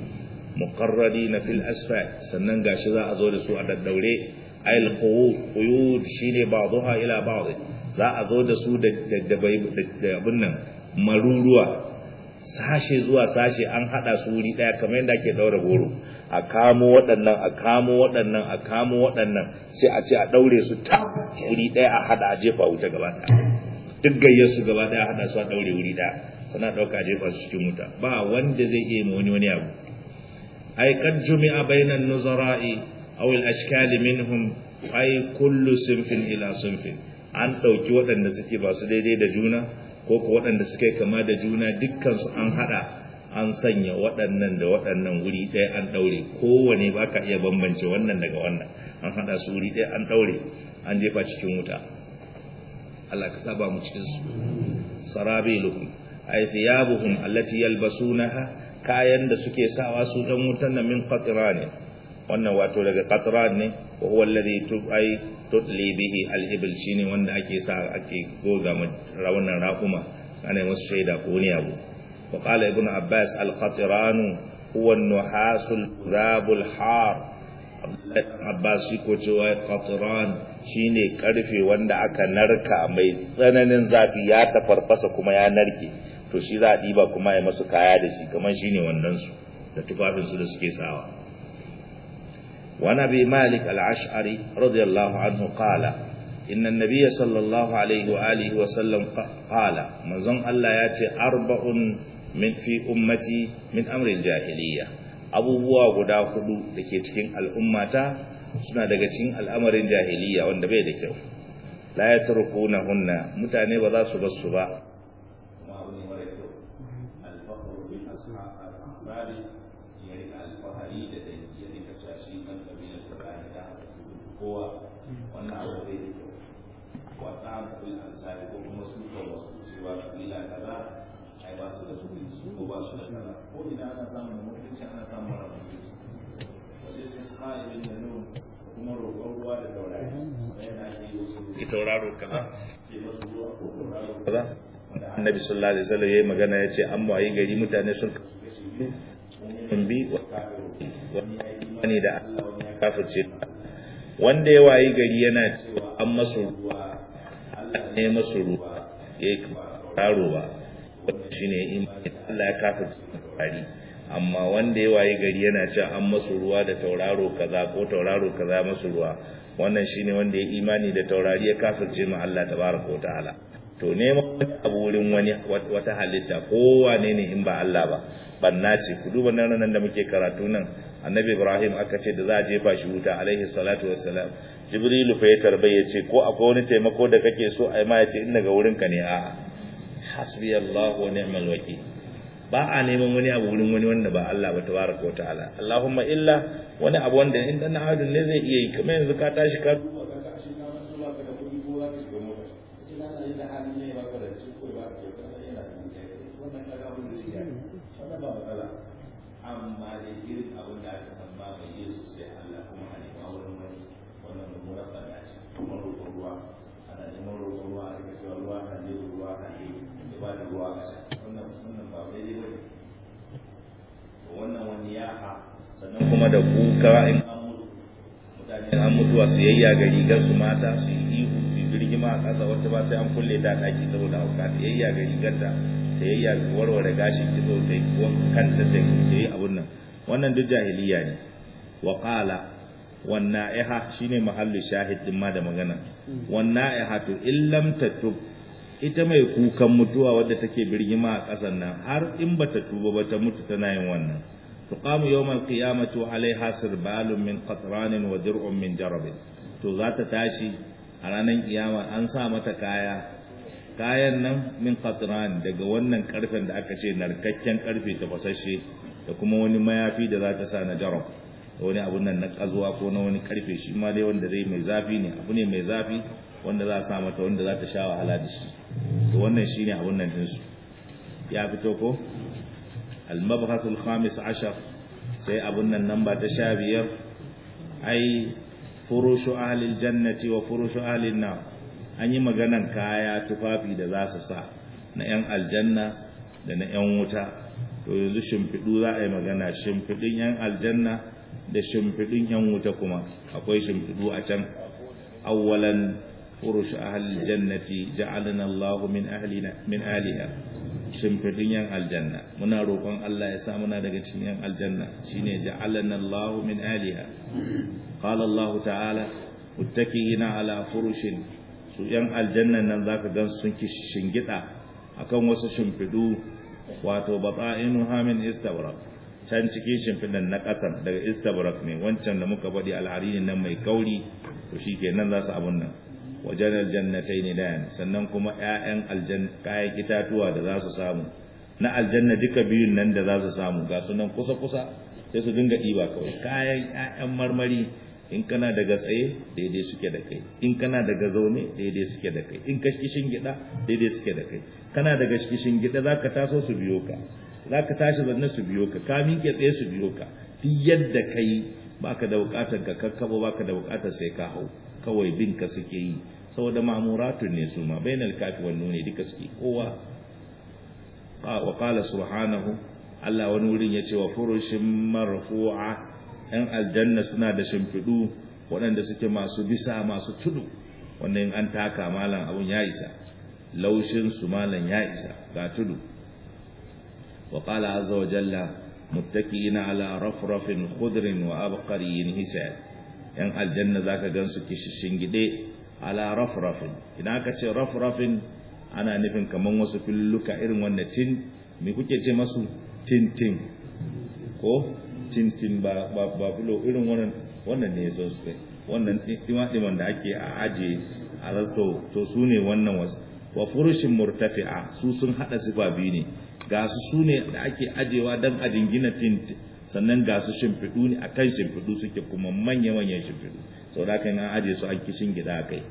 muqarradina fil asfal sannan gashi za a zo da su a daddaure ayil quyud shine ba'daha ila ba'd za a zo da su da da abun nan maruruwa sashe zuwa sashe an hada su wuri daya kamar yadda ake daura goro a kamo waɗannan a kamo waɗannan a kamo waɗannan sai a ce a daure su ta wuri daya a hada a jefa wuta gaba ɗaya duk gayyar su gaba daya hada su a daure wuri daya sana dauka jefa su cikin wuta ba wanda zai iya ma wani wani abu ay qad jumi'a bainan nuzara'i aw al ashkali minhum ay kullu sinfin ila sinfin an dauki waɗanda suke ba su daidai da juna ko ko waɗanda suke kama da juna dukkan su an hada an sanya waɗannan da waɗannan wuri ɗaya an daure kowane baka iya bambance wannan daga wannan an hada su wuri ɗaya an daure an jefa cikin wuta Allah ka saba mu cikin su sarabiluhum ay thiyabuhum allati yalbasunaha kayan da suke sawa su dan wutan nan min qatran wannan wato daga qatran ne wa huwa alladhi tu'ay tutli bihi al-ibl shine wanda ake sa ake goga rawunan raquma ana musu shaida ko ne abu wa qala ibn abbas al-qatran huwa an-nuhasul dhabul har Abbas shi ko cewa qatran shine karfe wanda aka narka mai tsananin zafi ya tafarfasa kuma ya narke to shi za a diba kuma ya masu kaya da shi kamar shine wannan su da tufafin su da suke sawa wa nabi malik al-ash'ari radiyallahu anhu qala inna an-nabiy sallallahu alaihi wa alihi wa sallam qala manzon Allah ya ce arba'un min fi ummati min amri al-jahiliyyah abubuwa guda hudu da ke cikin al'ummata suna daga cikin al'amarin jahiliya wanda bai da kyau la ya turku na hunna mutane ba za su bar su ba ko ina ana samun mutunci ana samun rabuci wajen sai su haɗe bin da nun kuma roƙon ruwa da taurari yana ake yi wasu ki tauraro kaza ke masu ruwa ko tauraro kaza annabi sallallahu alaihi wasallam yayi magana yace an wayi gari mutane sun in bi wa wani ya yi imani da Allah wani ya kafirce wanda ya wayi gari yana cewa an masu ruwa Allah ne masu ruwa yayi tauraro ba shine imani Allah ya kafirce taurari amma wanda ya waye gari yana cewa an masu ruwa da tauraro kaza ko tauraro kaza masu ruwa wannan shine wanda ya imani da taurari ya kafirce ma Allah tabaraka wa ta'ala to neman wani abu wurin wani wata halitta ko wane ne in ba Allah ba banna ce ku duba nan nan da muke karatu nan annabi Ibrahim aka ce da za a jefa shi wuta alaihi salatu wassalam jibrilu fa ya tarbai ya ce ko akwai wani taimako da kake so ai ma ya ce in daga wurinka ne a'a hasbiyallahu wa ni'mal wakil ba a neman wani abu wurin wani wanda ba Allah ba tabaraka wa ta'ala Allahumma illa wani abu wanda in dan hadin ne zai iya yi kamar yanzu ka tashi ka amma da irin abin da aka san ba mai yi su sai Allah kuma a nema wurin wani wannan mummunar tsada ce kuma roƙon ruwa ana neman roƙon ruwa a rika cewa ruwa na je ruwa na je ya ba da ruwa a sha wannan wannan ba daidai ba ne to wannan wani ya ha sannan kuma da kuka in an mutu mutane an mutuwa su yayya ga rigar su mata su yi ihu su birgima a ƙasa wata ba sai an kulle ta ɗaki saboda hauka ta yayya ga rigarta ta yayya ga warware gashi kitso ta yi kanta ta yi abun nan wannan duk jahiliya ne wa qala wan na'iha shine mahallu shahid din ma da magana wan na'iha to illam tatub ita mai kukan mutuwa wadda take birgima a ƙasar nan har in bata tuba ba ta mutu tana yin wannan tuqamu yawmal qiyamati wa alaiha sirbalun min qatranin wa dir'un min jarabin to za ta tashi a ranar kiyama an sa mata kaya kayan nan min qatran daga wannan karfen da aka ce narkakken karfe ta fasashe da kuma wani mayafi da za ta sa na jarab da wani abun nan na kazuwa ko na wani karfe shi ma dai wanda zai mai zafi ne abu ne mai zafi wanda za a sa mata wanda za ta sha wahala da shi to wannan shine abun nan din su ya fito ko al-mabhath al-khamis ashar sai abun nan namba ta sha biyar ai furushu ahli al-jannati wa furushu ahli an-nar an yi maganan kaya tufafi da za su sa na 'yan aljanna da na 'yan wuta to yanzu shimfiɗu za a yi magana shimfiɗin 'yan aljanna da shimfiɗin 'yan wuta kuma akwai shimfiɗu a can awwalan furush ahlil jannati ja'alana Allahu min ahlina min ahliha shimfiɗin 'yan aljanna muna roƙon Allah ya sa muna daga cikin 'yan aljanna shine ja'alana Allahu min ahliha qala Allah ta'ala muttaqiina ala furushin su ‘yan aljannan nan za ka gan sun shingida a kan wasu shimfidu wato batsa'inu hamin istabrak can cikin shimfidan na ƙasan daga istabrak ne wancan da muka faɗi alharini nan mai kauri to shi ke nan za su abun nan wajen aljannatai ne dayan sannan kuma ‘ya'yan kayan itatuwa da za su samu na aljanna duka biyun nan da za su samu ga su nan kusa-kusa sai su dinga ɗiba kawai kayan ‘ya'yan marmari in kana daga tsaye daidai suke da kai in kana daga zaune daidai suke da kai in ka kishin gida daidai suke da kai kana daga kishin gida zaka taso su biyo ka zaka tashi zanne su biyo ka ka miƙe tsaye su biyo ka duk yadda kai baka da bukatar ka kakkabo baka da bukatar sai ka hau kawai bin ka suke yi saboda ma'muratun ne su ma bainal kafi wan nuni duka suke kowa wa qala subhanahu Allah wani wurin yace wa furushin marfu'a ‘yan aljanna suna da shimfiɗu waɗanda suke masu bisa masu tudu wanda in an taka malam abun ya isa laushinsu malam ya isa ga tudu wa ƙala azza wa jalla muttaqiina ala rafrafin khudrin wa abqariyin hisab ‘yan aljanna zaka gansu kishishin gide ala rafrafin idan aka ce rafrafin ana nufin kaman wasu filluka irin wanda tin me kuke ce masu tintin ko tintin ba ba ba fulo irin wannan wannan ne yaso su wannan dima diman da ake a aje a zato to su ne wannan wasu wa furushin murtafi'a su sun hada sifa biyu ne ga su su ne da ake ajewa dan a jingina tint sannan ga su shimfiɗu ne akan shimfiɗu suke kuma manya manyan shimfiɗu sau da kan an aje su an kishin gida kai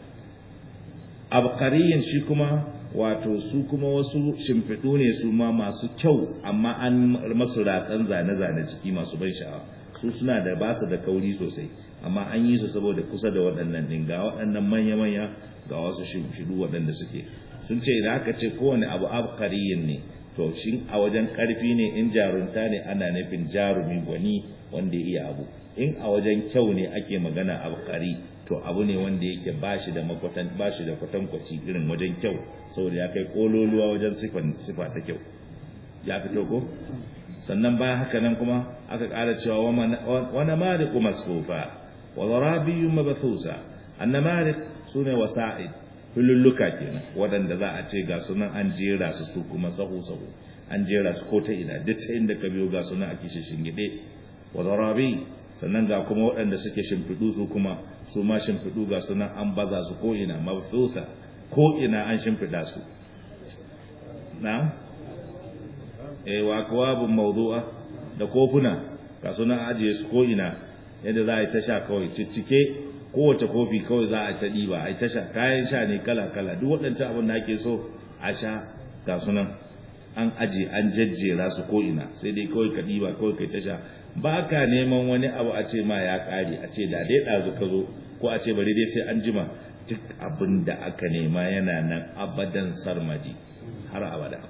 abqariyin shi kuma wato su kuma wasu shimfiɗu ne su ma masu kyau amma an masu ratsan zane-zane ciki masu ban sha'awa su suna da ba su da kauri sosai amma an yi su saboda kusa da waɗannan ɗin ga waɗannan manya-manya ga wasu shimfiɗu waɗanda suke sun ce idan aka ce kowane abu abkariyin ne to shi a wajen ƙarfi ne in jarunta ne ana nufin jarumi gwani wanda ya iya abu in a wajen kyau ne ake magana abkari to abu ne wanda yake bashi da makwatan bashi da kwatankwaci irin wajen kyau saboda ya kai kololuwa wajen sifa ta kyau ya fito ko sannan bayan haka nan kuma aka ƙara cewa wani mariku masfufa wa zarabiyyun mabthusa annamariq sune wasa'id hululluka kenan waɗanda za a ce ga sunan an jera su su kuma sahu sahu an jera su ko ta ina duk ta inda ka biyo ga sunan a kishin shingide wa zarabi sannan ga kuma waɗanda suke shimfiɗu su kuma su ma shimfiɗu ga sunan an baza su ko ina mabthusa ko ina an shimfiɗa su na eh wa akwabun mawdu'a da kofuna ga sunan ajiye su ko ina yadda za a yi ta sha kawai ciccike kowace kofi kawai za a ta ɗiba a yi ta sha kayan sha ne kala-kala duk waɗancan abin da ake so a sha ga sunan an aje an jajjera su ko ina sai dai kawai ka ɗiba kawai kai ta sha ba ka neman wani abu a ce ma ya ƙare a ce da dai ɗazu ka zo ko a ce bari dai sai an jima duk abin da aka nema yana nan abadan sarmaji har abada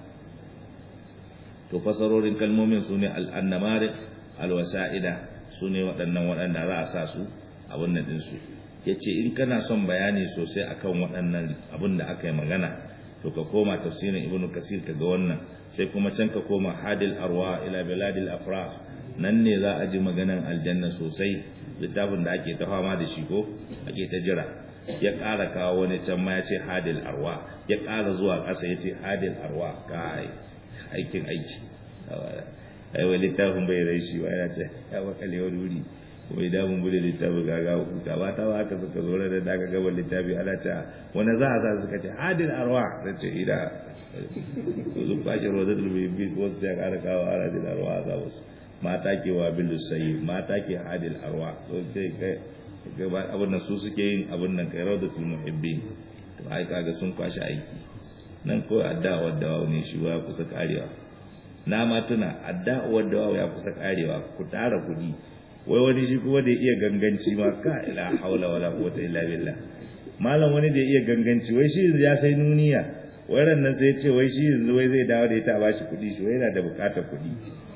to fasarorin kalmomin su ne al'annamari alwasa'ida su ne waɗannan waɗanda za a sa su abin nan ɗinsu ya ce in kana son bayani sosai akan waɗannan abin da aka yi magana to ka koma tafsirin ibn kasir ka ga wannan sai kuma can ka koma hadil arwa ila biladil afra nan ne za a ji maganan aljanna sosai littafin da ake ta fama da shi ko ake ta jira ya ƙara kawo wani can ma ya ce hadil arwa ya ƙara zuwa ƙasa ya ce hadil arwa kai aikin aiki aiwa littafin bai rai shi ba yana ce ya makale wani wuri kuma idan mun bude littafin gaga huta ba ta haka suka zo da daga gaban littafi ana ce wani za a sa suka ce hadil arwa ta ce ida ko sun fashe roda da bi ko su ya ƙara kawo hadil arwa a zaɓa su mata ke wa bilu sayi mata ke hadil arwa so ce kai abin nan su suke yin abin nan kai raudatul muhibbin to ai kaga sun kwashi aiki nan ko addu'a da ne shi wa kusa karewa na ma tuna addu'a da ya kusa karewa ku tara kudi wai wani shi kuma da iya ganganci ma ka ila haula wala quwwata illa billah malam wani da iya ganganci wai shi ya sai nuniya wai ran nan sai ya ce wai shi yanzu wai zai dawo da ita a bashi kudi shi wai yana da bukatar kudi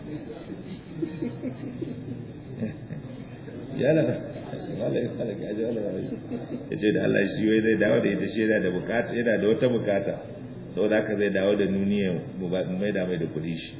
yana malai malai ya ji wala ya ce da Allah shi wai zai dawo da ita shi yana da bukata yana da wata bukata saboda haka zai dawo da nuniya mu mai da mai da kudi shi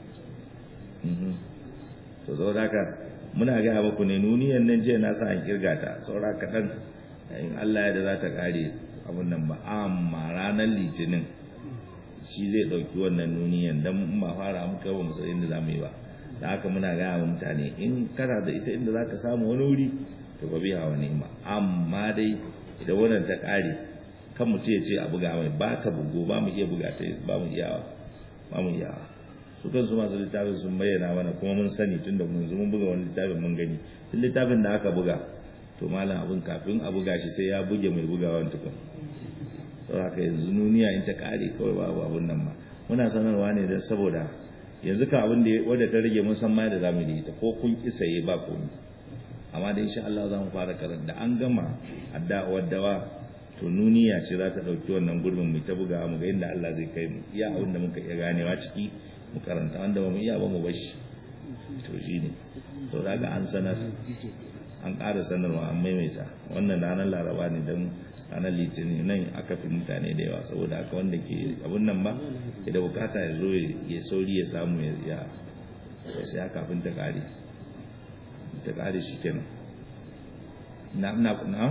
to saboda haka muna gaya muku ne nuniyan nan jiya na sa an kirga ta saura kaɗan in Allah ya da za ta kare abun nan ba amma ranar litinin shi zai ɗauki wannan nuniyan don ba fara muka ba musa inda za mu yi ba da haka muna gaya wa mutane in kana da ita inda za ka samu wani wuri to ba biya wa nema amma dai idan wannan ta kare kan mutum ya ce a buga mai ba ta bugo ba mu iya buga ta ba mu iyawa ba mu iyawa su kansu masu littafin sun bayyana mana kuma mun sani tunda mun zo mun buga wani littafin mun gani duk littafin da aka buga to malam abin kafin a buga shi sai ya buge mai bugawan tukun to haka yanzu nuniya in ta kare kawai babu abun nan ma muna sanarwa ne don saboda yanzu ka abin da wadda ta rage mun san ma da zamu yi ta ko kun ki saye ba komai amma da insha Allah za mu fara karanta an gama addu'a dawa to nuniya ce za ta dauki wannan gurbin mu ta buga mu ga inda Allah zai kai mu iya abin da muka iya ganewa ciki mu karanta wanda ba mu iya ba mu bashi to shine to daga an sanar an ƙara sanarwa an maimaita wannan ranar laraba ne don ranar litinin nan aka fi mutane da yawa saboda haka wanda ke abun nan ba da bukata ya zo ya sauri ya samu ya ya sai kafin ta ƙare ta ƙare shi kenan na na na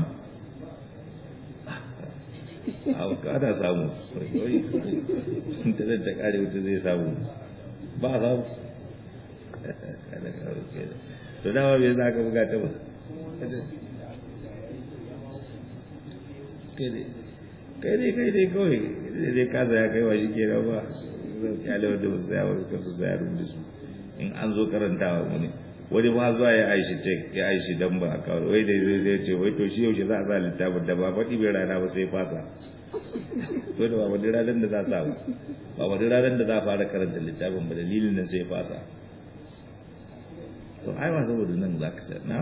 a kada samu ta zai ta ƙare wuta zai samu ba a samu to dama bai za ka buga ta ba kai dai kai dai kawai zai dai kasa ya kai wa shi ke ba zai kyale wanda ba su saya wasu kasu saya rubuta su in an zo karantawa wani wani ba zuwa ya aishi ce ya aishi dan ba a kawo wai dai zai zai ce wai to shi yaushe za a sa littafin da ba faɗi bai rana ba sai fasa ko da ba wani ranar da za a sa ba ba wani ranar da za a fara karanta littafin ba dalilin nan sai fasa to ai ma saboda nan za ka sa na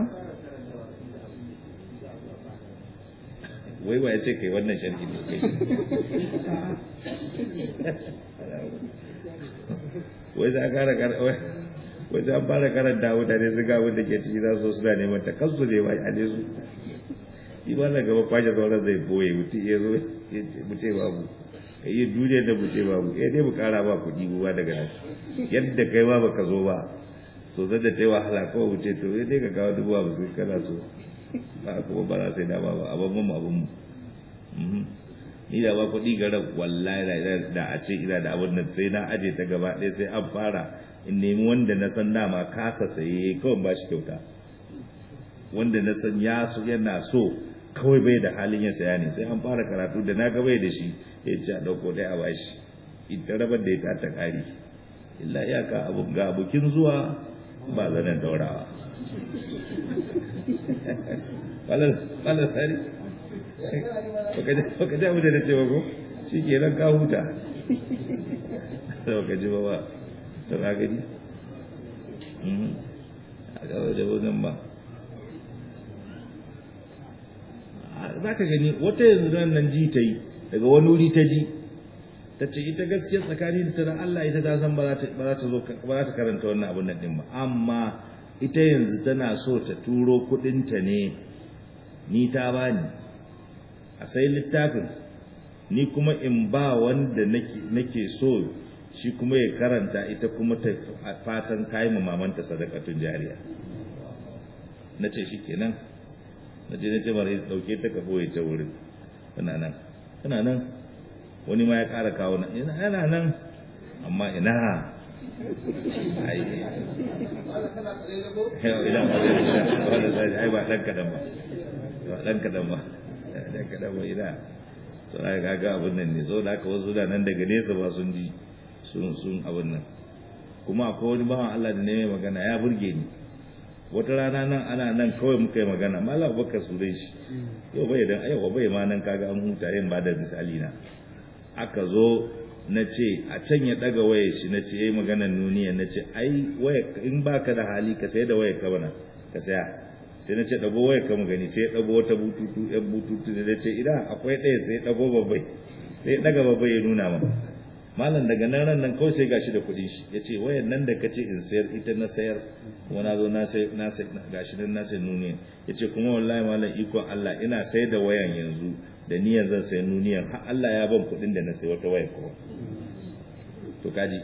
wai ba ya ce kai wannan sharhi ne kai wai za a kara wai za a fara karanta mutane su ga wanda ke ciki za su suna neman ta kansu ne wai ale su yi ba na gaba kwashe sauran zai boye mutum ya zo mu ce babu ka yi duniya da mu ce babu ya dai mu kara ba kuɗi ba daga nan yadda kai ba baka zo ba so zai da ta yi wahala kawai mu ce to ya dai ka kawo dubu abu sun kana so ba kuma ba za sai da ba ba abin mu abin mu ni da ba kuɗi gara wallahi da a ce ina da abin nan sai na aje ta gaba ɗaya sai an fara in nemi wanda na san dama kasa saye kawai ba shi kyauta wanda na san ya so yana so kawai bai da halin ya saya ne sai an fara karatu da na bai da shi ya ce a ɗauko ɗaya a bashi ita rabar da ita ta ƙari illa iyaka abu ga bukin zuwa ba zanen daurawa wala tsari baka ji abu da na cewa ko shi ke nan ka huta da baka ji ba ba ta na gani a gaba da wannan ba za ka gani wata yanzu nan ji ta yi daga wani wuri ta ji ta ce ita gaskiya tsakani da tana Allah ita ta san ba za ta karanta wannan abin nan din ba amma ita yanzu tana so ta turo kudinta ne ni ta bani a sai littafin ni kuma in ba wanda nake so shi kuma ya karanta ita kuma ta fatan kayi mamanta sadakatun jariya na ce shi kenan na ce na ce mara dauke ta kafo ya ta wurin tana nan tana nan wani ma ya ƙara kawo na yana nan amma ina ai ai ba ɗan kaɗan ba ba ɗan kaɗan ba ɗan kaɗan ba ina so na gaga abin nan ne so da aka wasu da nan daga nesa ba sun ji sun abin nan kuma akwai wani bawan Allah da ne mai magana ya burge ni wata rana nan ana nan kawai muka yi magana malam bakar su dai shi yau bai dan yau bai ma nan kaga an huta yin ba da misali na aka zo na ce a can ya daga waya shi na ce yayi maganar nuniya na ce ai waya in baka da hali ka sai da waya ka bana ka saya sai na ce dago waya ka mu gani sai dago wata bututu yan bututu da ce idan akwai ɗaya sai dago babbai sai daga babbai ya nuna ma malam daga nan ran nan kawai sai gashi da kuɗin shi ya ce wayan nan da kace in sayar ita na sayar kuma na zo na sai na sai gashi nan na sai nuniya ya ce kuma wallahi malam ikon Allah ina sai da wayan yanzu da niyyar zan sayi nuniyan har Allah ya ban kuɗin da na sayi wata waya kuma to kaji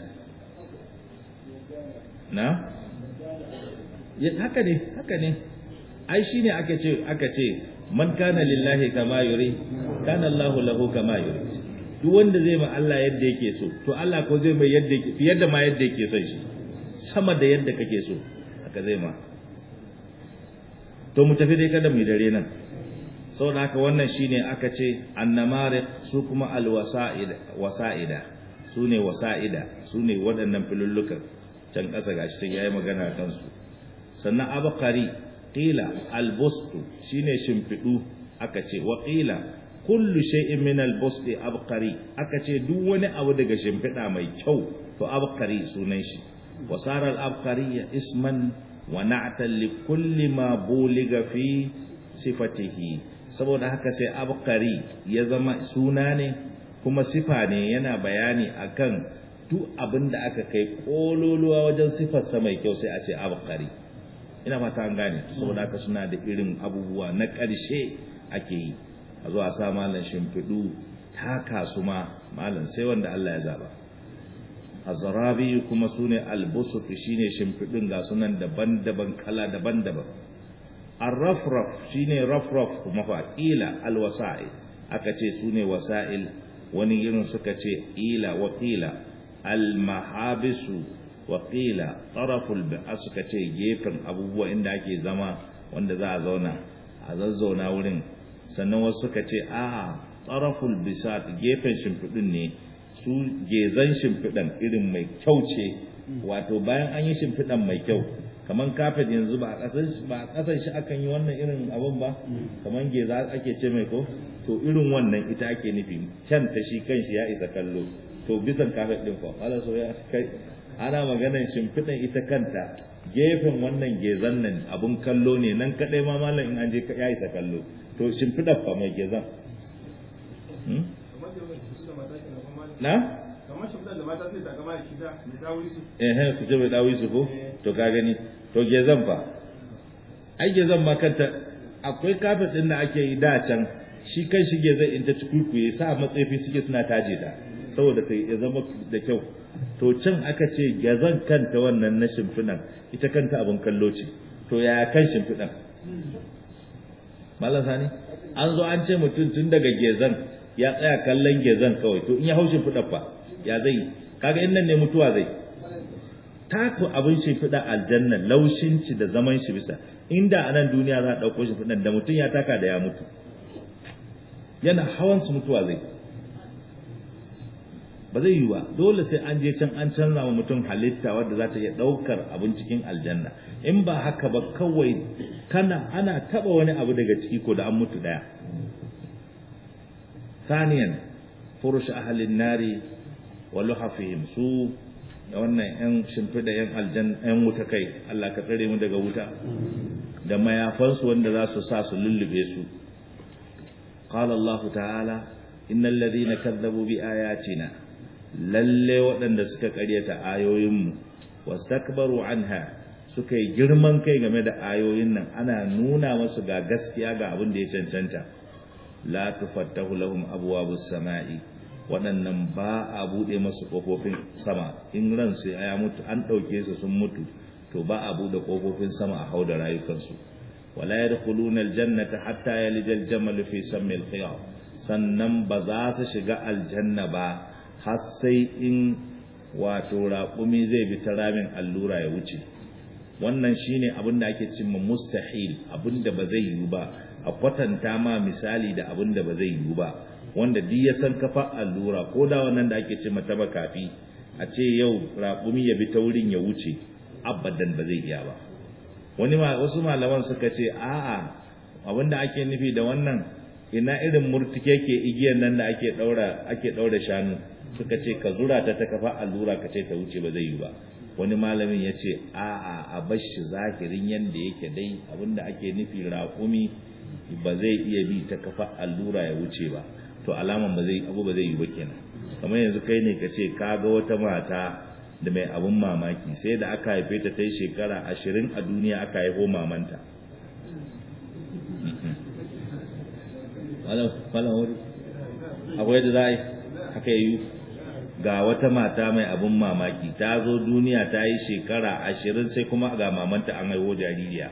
na haka ne haka ne ai shine aka ce aka ce man kana lillahi kama yuri kana Allahu lahu kama yuri duk wanda zai ma Allah yadda yake so to Allah ko zai mai yadda yake fiye da ma yadda yake son shi sama da yadda kake so haka zai ma to mu tafi dai kada mu dare nan saboda haka wannan shine aka ce annamariq su kuma alwasa'ida wasa'ida su ne wasa'ida su ne waɗannan filullukan can ƙasa gashi sai yayi magana kan su sannan abqari qila albustu shine shimfidu aka ce wa qila kullu shay'in min albusti abqari aka ce duk wani abu daga shimfida mai kyau to abqari sunan shi wasara al-abqari isman wa na'tan li kulli ma buliga fi sifatihi saboda haka sai abqari ya zama suna ne kuma sifa ne yana bayani akan duk abin da aka kai kololuwa wajen sifarsa mai kyau sai a ce abqari ina fata an gane saboda haka suna da irin abubuwa na ƙarshe ake yi a zo a sa malam shimfiɗu taka su ma malam sai wanda Allah ya zaba azrabi kuma sune albusut shine shimfiɗun ga sunan daban-daban kala daban-daban arrafraf shine rafraf kuma fa ila alwasa'i aka ce sune wasa'il wani irin suka ce ila wa qila almahabisu wa qila taraful bi'a suka ce gefen abubuwa inda ake zama wanda za a zauna a zazzauna wurin sannan wasu suka ce a taraful bisat gefen shimfiɗin ne su gezan shimfiɗan irin mai kyau ce wato bayan an yi shimfiɗan mai kyau kamar kafet yanzu ba a ƙasar shi akan yi wannan irin abun ba kamar geza ake ce mai ko to irin wannan ita ake nufi kyan ta shi kanshi ya isa kallo to bisan kafet din fa ala so ya kai ana maganar shimfiɗan ita kanta gefen wannan gezan nan abun kallo ne nan kadai ma malam in an je ya isa kallo to shimfiɗan fa mai gezan na? kamar shimfiɗar da mata sai ta gama da shida da dawo su eh su ce bai dawo su ko to ka gani to gezan fa ai gezan ma kanta akwai kafet din da ake yi da can shi kan shi gezan in ta tukuikuye sa matsayi suke suna taje ta saboda ta ya zama da kyau to can aka ce gezan kanta wannan na shimfiɗan ita kanta abin kallo ce to yaya kan shimfiɗan mallan sani an zo an ce mutum tun daga gezan ya tsaya kallon gezan kawai to in ya haushin fida fa ya zai kaga in nan ne mutuwa zai taku abin shi fida aljanna laushin shi da zaman shi bisa inda a nan duniya za a ɗauko shi fidan da mutum ya taka da ya mutu yana hawan su mutuwa zai ba zai yi ba dole sai an je can an canza wa mutum halitta wadda za ta iya ɗaukar abin cikin aljanna in ba haka ba kawai kana ana taɓa wani abu daga ciki ko da an mutu ɗaya ثانيا فرش أهل النار ولحفهم su wannan ‘yan shimfiɗa ‘yan aljan ‘yan wuta kai Allah ka tsare mu daga wuta da mayafansu wanda za su sa su lullube su qala Allah ta'ala innal ladhina kazzabu bi ayatina lalle waɗanda suka ƙaryata ayoyinmu wastakbaru anha suka yi girman kai game da ayoyin nan ana nuna masu ga gaskiya ga abin da ya cancanta la tufattahu lahum abwabus sama'i waɗannan ba a buɗe masu ƙofofin sama in ransu ya mutu an ɗauke su sun mutu to ba a buɗe ƙofofin sama a hau da rayukansu wala yadkhuluna aljannata hatta yalija aljamal fi sammi alkhiyar sannan ba za su shiga aljanna ba har sai in wato raƙumi zai bi ta ramin allura ya wuce wannan shine abin da ake cimma mustahil abin da ba zai yiwu ba a kwatanta ma misali da abin da ba zai yiwu ba wanda duk ya san kafa allura ko da wannan da ake ce mata kafi a ce yau raƙumi ya bi ta wurin ya wuce abadan ba zai iya ba wani ma wasu malaman suka ce a'a abin da ake nufi da wannan ina irin murtike ke igiyar nan da ake daura ake daura shanu suka ce ka zura ta ta kafa allura ka ce ta wuce ba zai yi ba wani malamin ya ce a'a a bashi zahirin yanda yake dai abinda ake nufi raƙumi ba zai iya bi ta kafa allura ya wuce ba to alaman ba zai abu ba zai yi ba kenan kamar yanzu kai ne ka ce ka ga wata mata da mai abun mamaki sai da aka haife ta ta yi shekara ashirin a duniya aka haifo mamanta akwai da za a yi haka yi ga wata mata mai abun mamaki ta zo duniya ta yi shekara ashirin sai kuma ga mamanta an haihu jaririya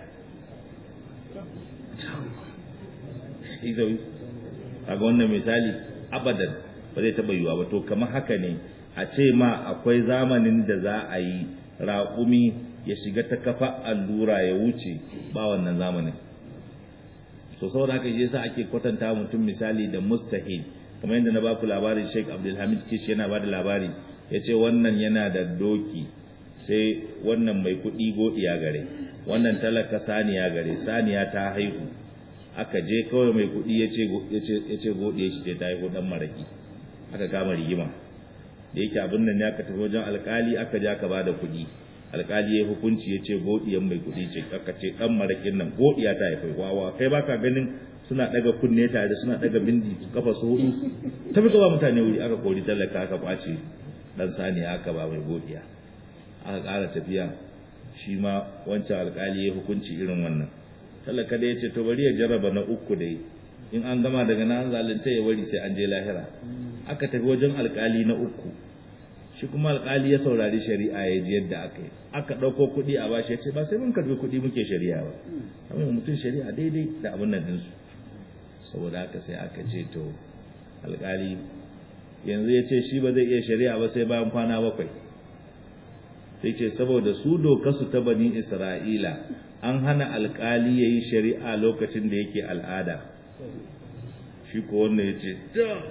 izawi kaga wannan misali abadan ba zai taba yiwa ba to kamar haka ne a ce ma akwai zamanin da za a yi raƙumi ya shiga ta kafa allura ya wuce ba wannan zamanin so saboda haka shi yasa ake kwatanta mutum misali da mustahil kamar yadda na baku labarin Sheikh Abdulhamid Kishi yana bada labari yace wannan yana da doki sai wannan mai kuɗi godiya gare wannan talaka saniya gare saniya ta haihu aka je kawai mai kuɗi ya ce godiya shi ta haihu dan maraki aka kama rigima da yake abin nan ya ka tafi wajen alkali aka ja ka bada kuɗi alkali ya hukunci ya ce godiyan mai kuɗi ce aka ce dan marakin nan godiya ta haifu wawa kai baka ganin suna daga kunne tare suna daga bindi kafa su hudu ta fi ba mutane wuri aka kori talaka aka kwace dan sani aka ba mai godiya aka ƙara tafiya shi ma wancan alkali ya hukunci irin wannan talaka da ya ce to bari ya jarraba na uku dai in an gama daga nan zalunta ya bari sai an je lahira aka tafi wajen alkali na uku shi kuma alkali ya saurari shari'a ya ji yadda aka yi aka ɗauko kuɗi a bashi ya ce ba sai mun karɓi kuɗi muke shari'a ba amma mutum shari'a daidai da abin nan ɗinsu saboda haka sai aka ce to alkali yanzu ya ce shi ba zai iya shari'a ba sai bayan kwana bakwai sai ce saboda su doka su ta bani isra'ila an hana alkali ya yi shari'a lokacin da yake al'ada shi ko wannan ya ce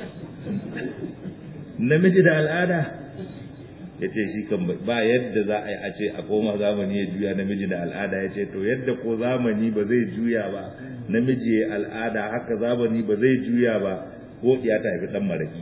namiji da al'ada ya ce shi kan ba yadda za a yi a ce a koma zamani ya juya namiji da al'ada ya ce to yadda ko zamani ba zai juya ba namiji ya al'ada haka zamani ba zai juya ba ko ya ta haifi dan maraki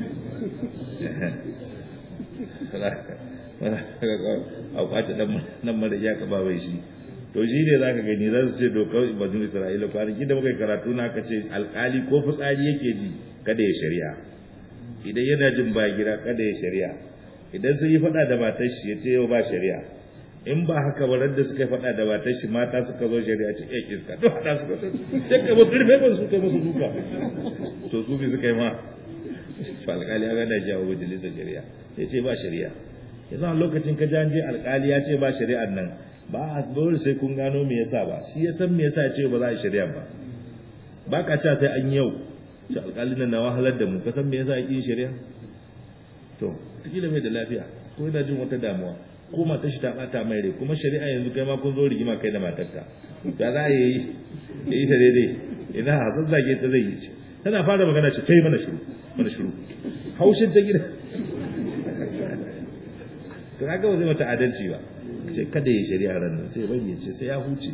a kwace dan maraki ya kaba bai shi to shi ne za ka gani za su ce dokar banu isra'ila kwanaki da muka yi karatu na aka ce alkali ko fitsari yake ji kada ya shari'a idan yana jin ba gira kada ya shari'a idan sun yi faɗa da matar shi ya ce yau ba shari'a in ba haka ba da suka faɗa da matar shi mata suka zo shari'a ce eh iska to hada suka so sai ka ba turbe ba su kai musu duka to su bi suka yi ma fa alkali ya gada jawo majalisar shari'a ya ce ba shari'a yasa lokacin ka je alkali ya ce ba shari'ar nan ba a dole sai kun gano me yasa ba shi ya san me yasa ce ba za a shari'a ba ba ka cewa sai an yi yau shi alƙalin nan na wahalar da mu ka san me yasa ake yin shari'a to tikila mai da lafiya ko yana jin wata damuwa ko mata shi ta bata mai rai kuma shari'a yanzu kai ma kun zo rigima kai da matarka da za a yi yi ta daidai ina hazan zage ta zai yi ce tana fara magana ce kai mana shiru mana shiru haushin ta gida to kaga ba zai mata adalci ba ce kada yi shari'a ran nan sai bai ce sai ya huce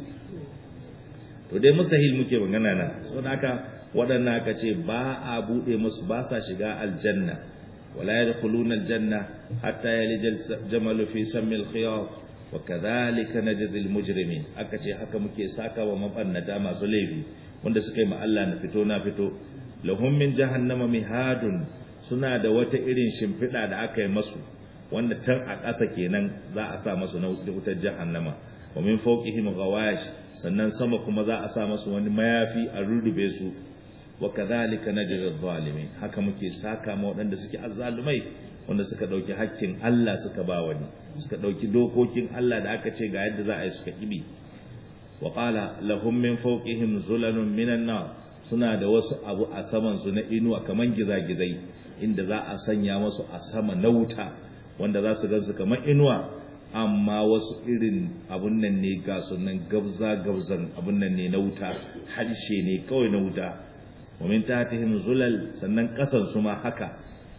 to dai mustahil muke magana na so haka waɗannan aka ce ba a buɗe musu ba sa shiga aljanna wala yadkhuluna aljanna hatta yalijal jamalu fi sammil khiyat wa kadhalika najzi almujrimin aka ce haka muke saka wa mabannata masu laifi wanda suka yi ma Allah na fito na fito lahum min jahannama mihadun suna da wata irin shimfiɗa da aka yi masu wanda tan a ƙasa kenan za a sa masu na wutar jahannama wa min fawqihim ghawash sannan sama kuma za a sa masu wani mayafi a rurrube su wa kadhalika najzi adh-dhalimin haka muke saka ma waɗanda suke azzalumai wanda suka dauki hakkin Allah suka ba wani suka dauki dokokin Allah da aka ce ga yadda za a yi suka kibi wa qala lahum min fawqihim zulalun minan nar suna da wasu abu a saman su na inuwa kaman gizagizai inda za a sanya masu a sama na wuta wanda za su gansu kamar inuwa amma wasu irin abun nan ne ga sunan gabza gabzan abun nan ne na wuta harshe ne kawai na wuta wa min tahtihim zulal sannan kasan su ma haka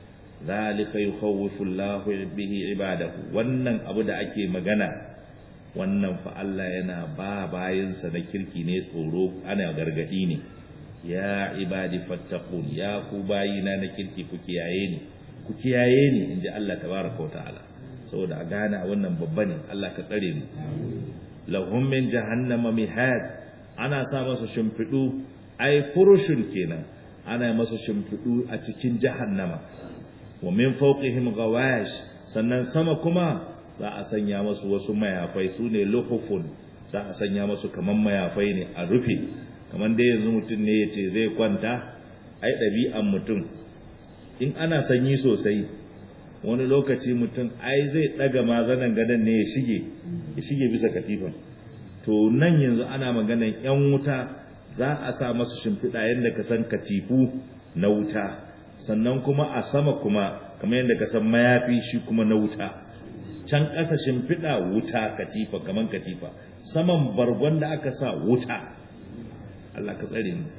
zalika yukhawwifu Allahu bihi ibadahu wannan abu da ake magana wannan fa Allah yana ba bayinsa na kirki ne tsoro ana gargadi ne ya ibadi fattaqun ya ku bayina na kirki ku kiyaye ni ku kiyaye ni inji Allah tabaraka wa ta'ala saboda a gane wannan babba ne Allah ka tsare mu lahum min jahannama mihad ana sa masa shimfidu ai furushun kenan ana masa shimfidu a cikin jahannama wa min fawqihim ghawash sannan sama kuma za a sanya masu wasu mayafai su ne luhufun za a sanya masu kaman mayafai ne a rufe kaman dai yanzu mutum ne ya ce zai kwanta ai ɗabi'an mutum in ana sanyi sosai wani lokaci mutum ai zai ɗaga mazanan gadon ne ya shige ya shige bisa katifan to nan yanzu ana maganan yan wuta za a sa masu shimfiɗa yadda ka san katifu na wuta sannan kuma a sama kuma kamar yadda ka san mayafi shi kuma na wuta can ƙasa shimfiɗa wuta katifa kamar katifa saman bargon da aka sa wuta Allah ka tsare mu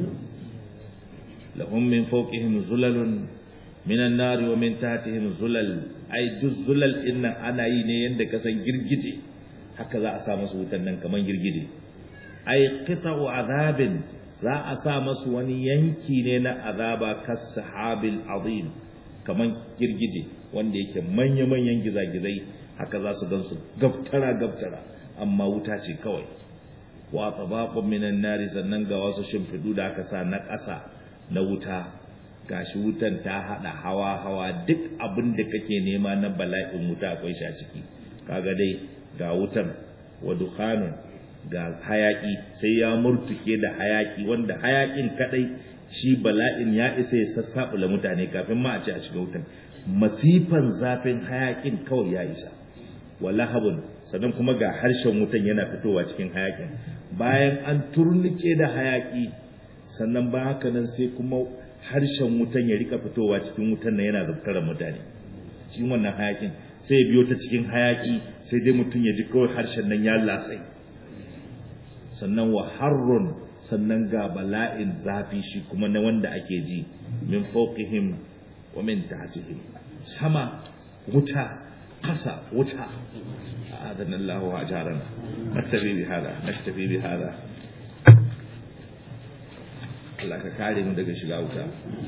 lahum min fawqihim zulalun minan nari wa min tahtihim zulal ai duk zulal din nan ana yi ne yanda ka san girgije haka za a sa masu wutan nan kaman girgije ai qita'u azabin za a sa masu wani yanki ne na azaba kas sahabil azim kaman girgije wanda yake manya manyan gizagizai haka za su gansu gaftara gaftara amma wuta ce kawai wa tabaqun minan nari sannan ga wasu shimfidu da aka sa na ƙasa na wuta gashi wutan ta hada hawa hawa duk abin da kake nema na bala'in wuta akwai shi a ciki kaga dai ga wutan wa dukhanun ga hayaki sai ya murtuke da hayaki wanda hayakin kadai shi bala'in ya isa ya sassabula mutane kafin ma a ce a shiga wutan masifan zafin hayakin kawai ya isa wallahabun sannan kuma ga harshen wutan yana fitowa cikin hayakin bayan an turnike da hayaki sannan ba haka nan sai kuma harshen wutan ya rika fitowa cikin wutan nan yana zabtara mutane cikin wannan hayakin sai ya biyo ta cikin hayaki sai dai mutum ya ji kawai harshen nan ya latsai sannan wa harrun sannan ga bala'in zafi shi kuma na wanda ake ji min fawqihim wa min tahtihim sama wuta kasa wuta a'adana Allah wa ajarana naktafi bi hada naktafi bi hada Allah ka kare mu daga shiga wuta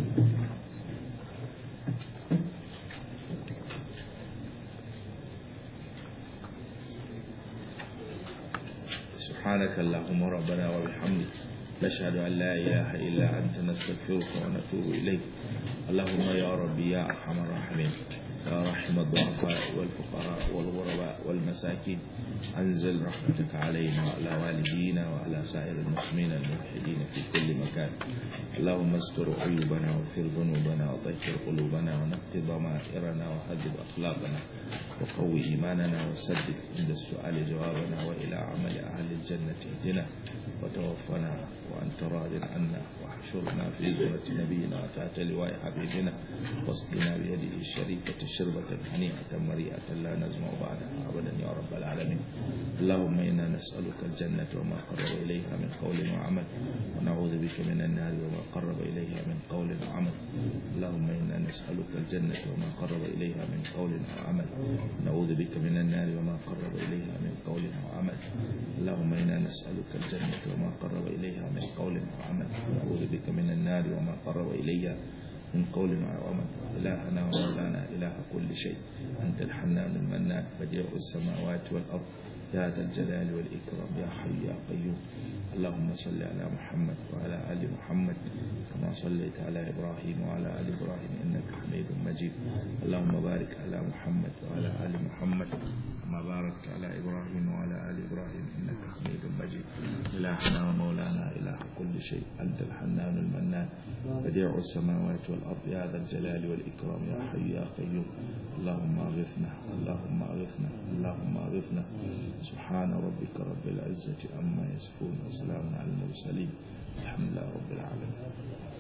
سبحانك اللهم ربنا وبحمدك نشهد أن لا إله إلا أنت نستغفرك ونتوب إليك اللهم يا ربي يا أرحم الراحمين يا رحم الضعفاء والفقراء والغرباء والمساكين أنزل رحمتك علينا وعلى والدينا وعلى سائر المسلمين الموحدين في كل مكان اللهم استر عيوبنا واغفر ذنوبنا وطهر قلوبنا ونقض ضمائرنا وهذب أخلاقنا وقوي إيماننا وسدد عند السؤال جوابنا وإلى عمل أهل الجنة الجنة اهدنا وتوفنا وأنت راض عنا واحشرنا في زمرة نبينا وتحت لواء حبيبنا واسقنا بيده الشريفة شربة هنيئة مريئة لا نزمع بعدها أبدا يا رب العالمين اللهم إنا نسألك الجنة وما قرب إليها من قول وعمل ونعوذ بك من النار وما قرب إليها من قول وعمل اللهم إنا نسألك الجنة وما قرب إليها من قول وعمل نعوذ بك من النار وما قرب إليها من قول وعمل اللهم إنا نسألك الجنة وما قرب إليها من قول وعمل نعوذ بك من النار وما قرب إليها من قول وعمل إلهنا ومولانا إله كل شيء أنت الحنان المنان بديع السماوات والأرض يا ذا الجلال والإكرام يا حي يا قيوم اللهم صل على محمد وعلى آل محمد كما صليت على إبراهيم وعلى آل إبراهيم إنك حميد مجيد اللهم بارك على محمد وعلى آل محمد كما باركت على إبراهيم وعلى آل إبراهيم إنك حميد مجيد إلهنا ومولانا إله كل شيء أنت الحنان المنان بديع السماوات والأرض يا ذا الجلال والإكرام يا حي يا قيوم اللهم أغثنا اللهم أغثنا اللهم أغثنا سبحان ربك رب العزة عما يصفون وسلام على المرسلين الحمد لله رب العالمين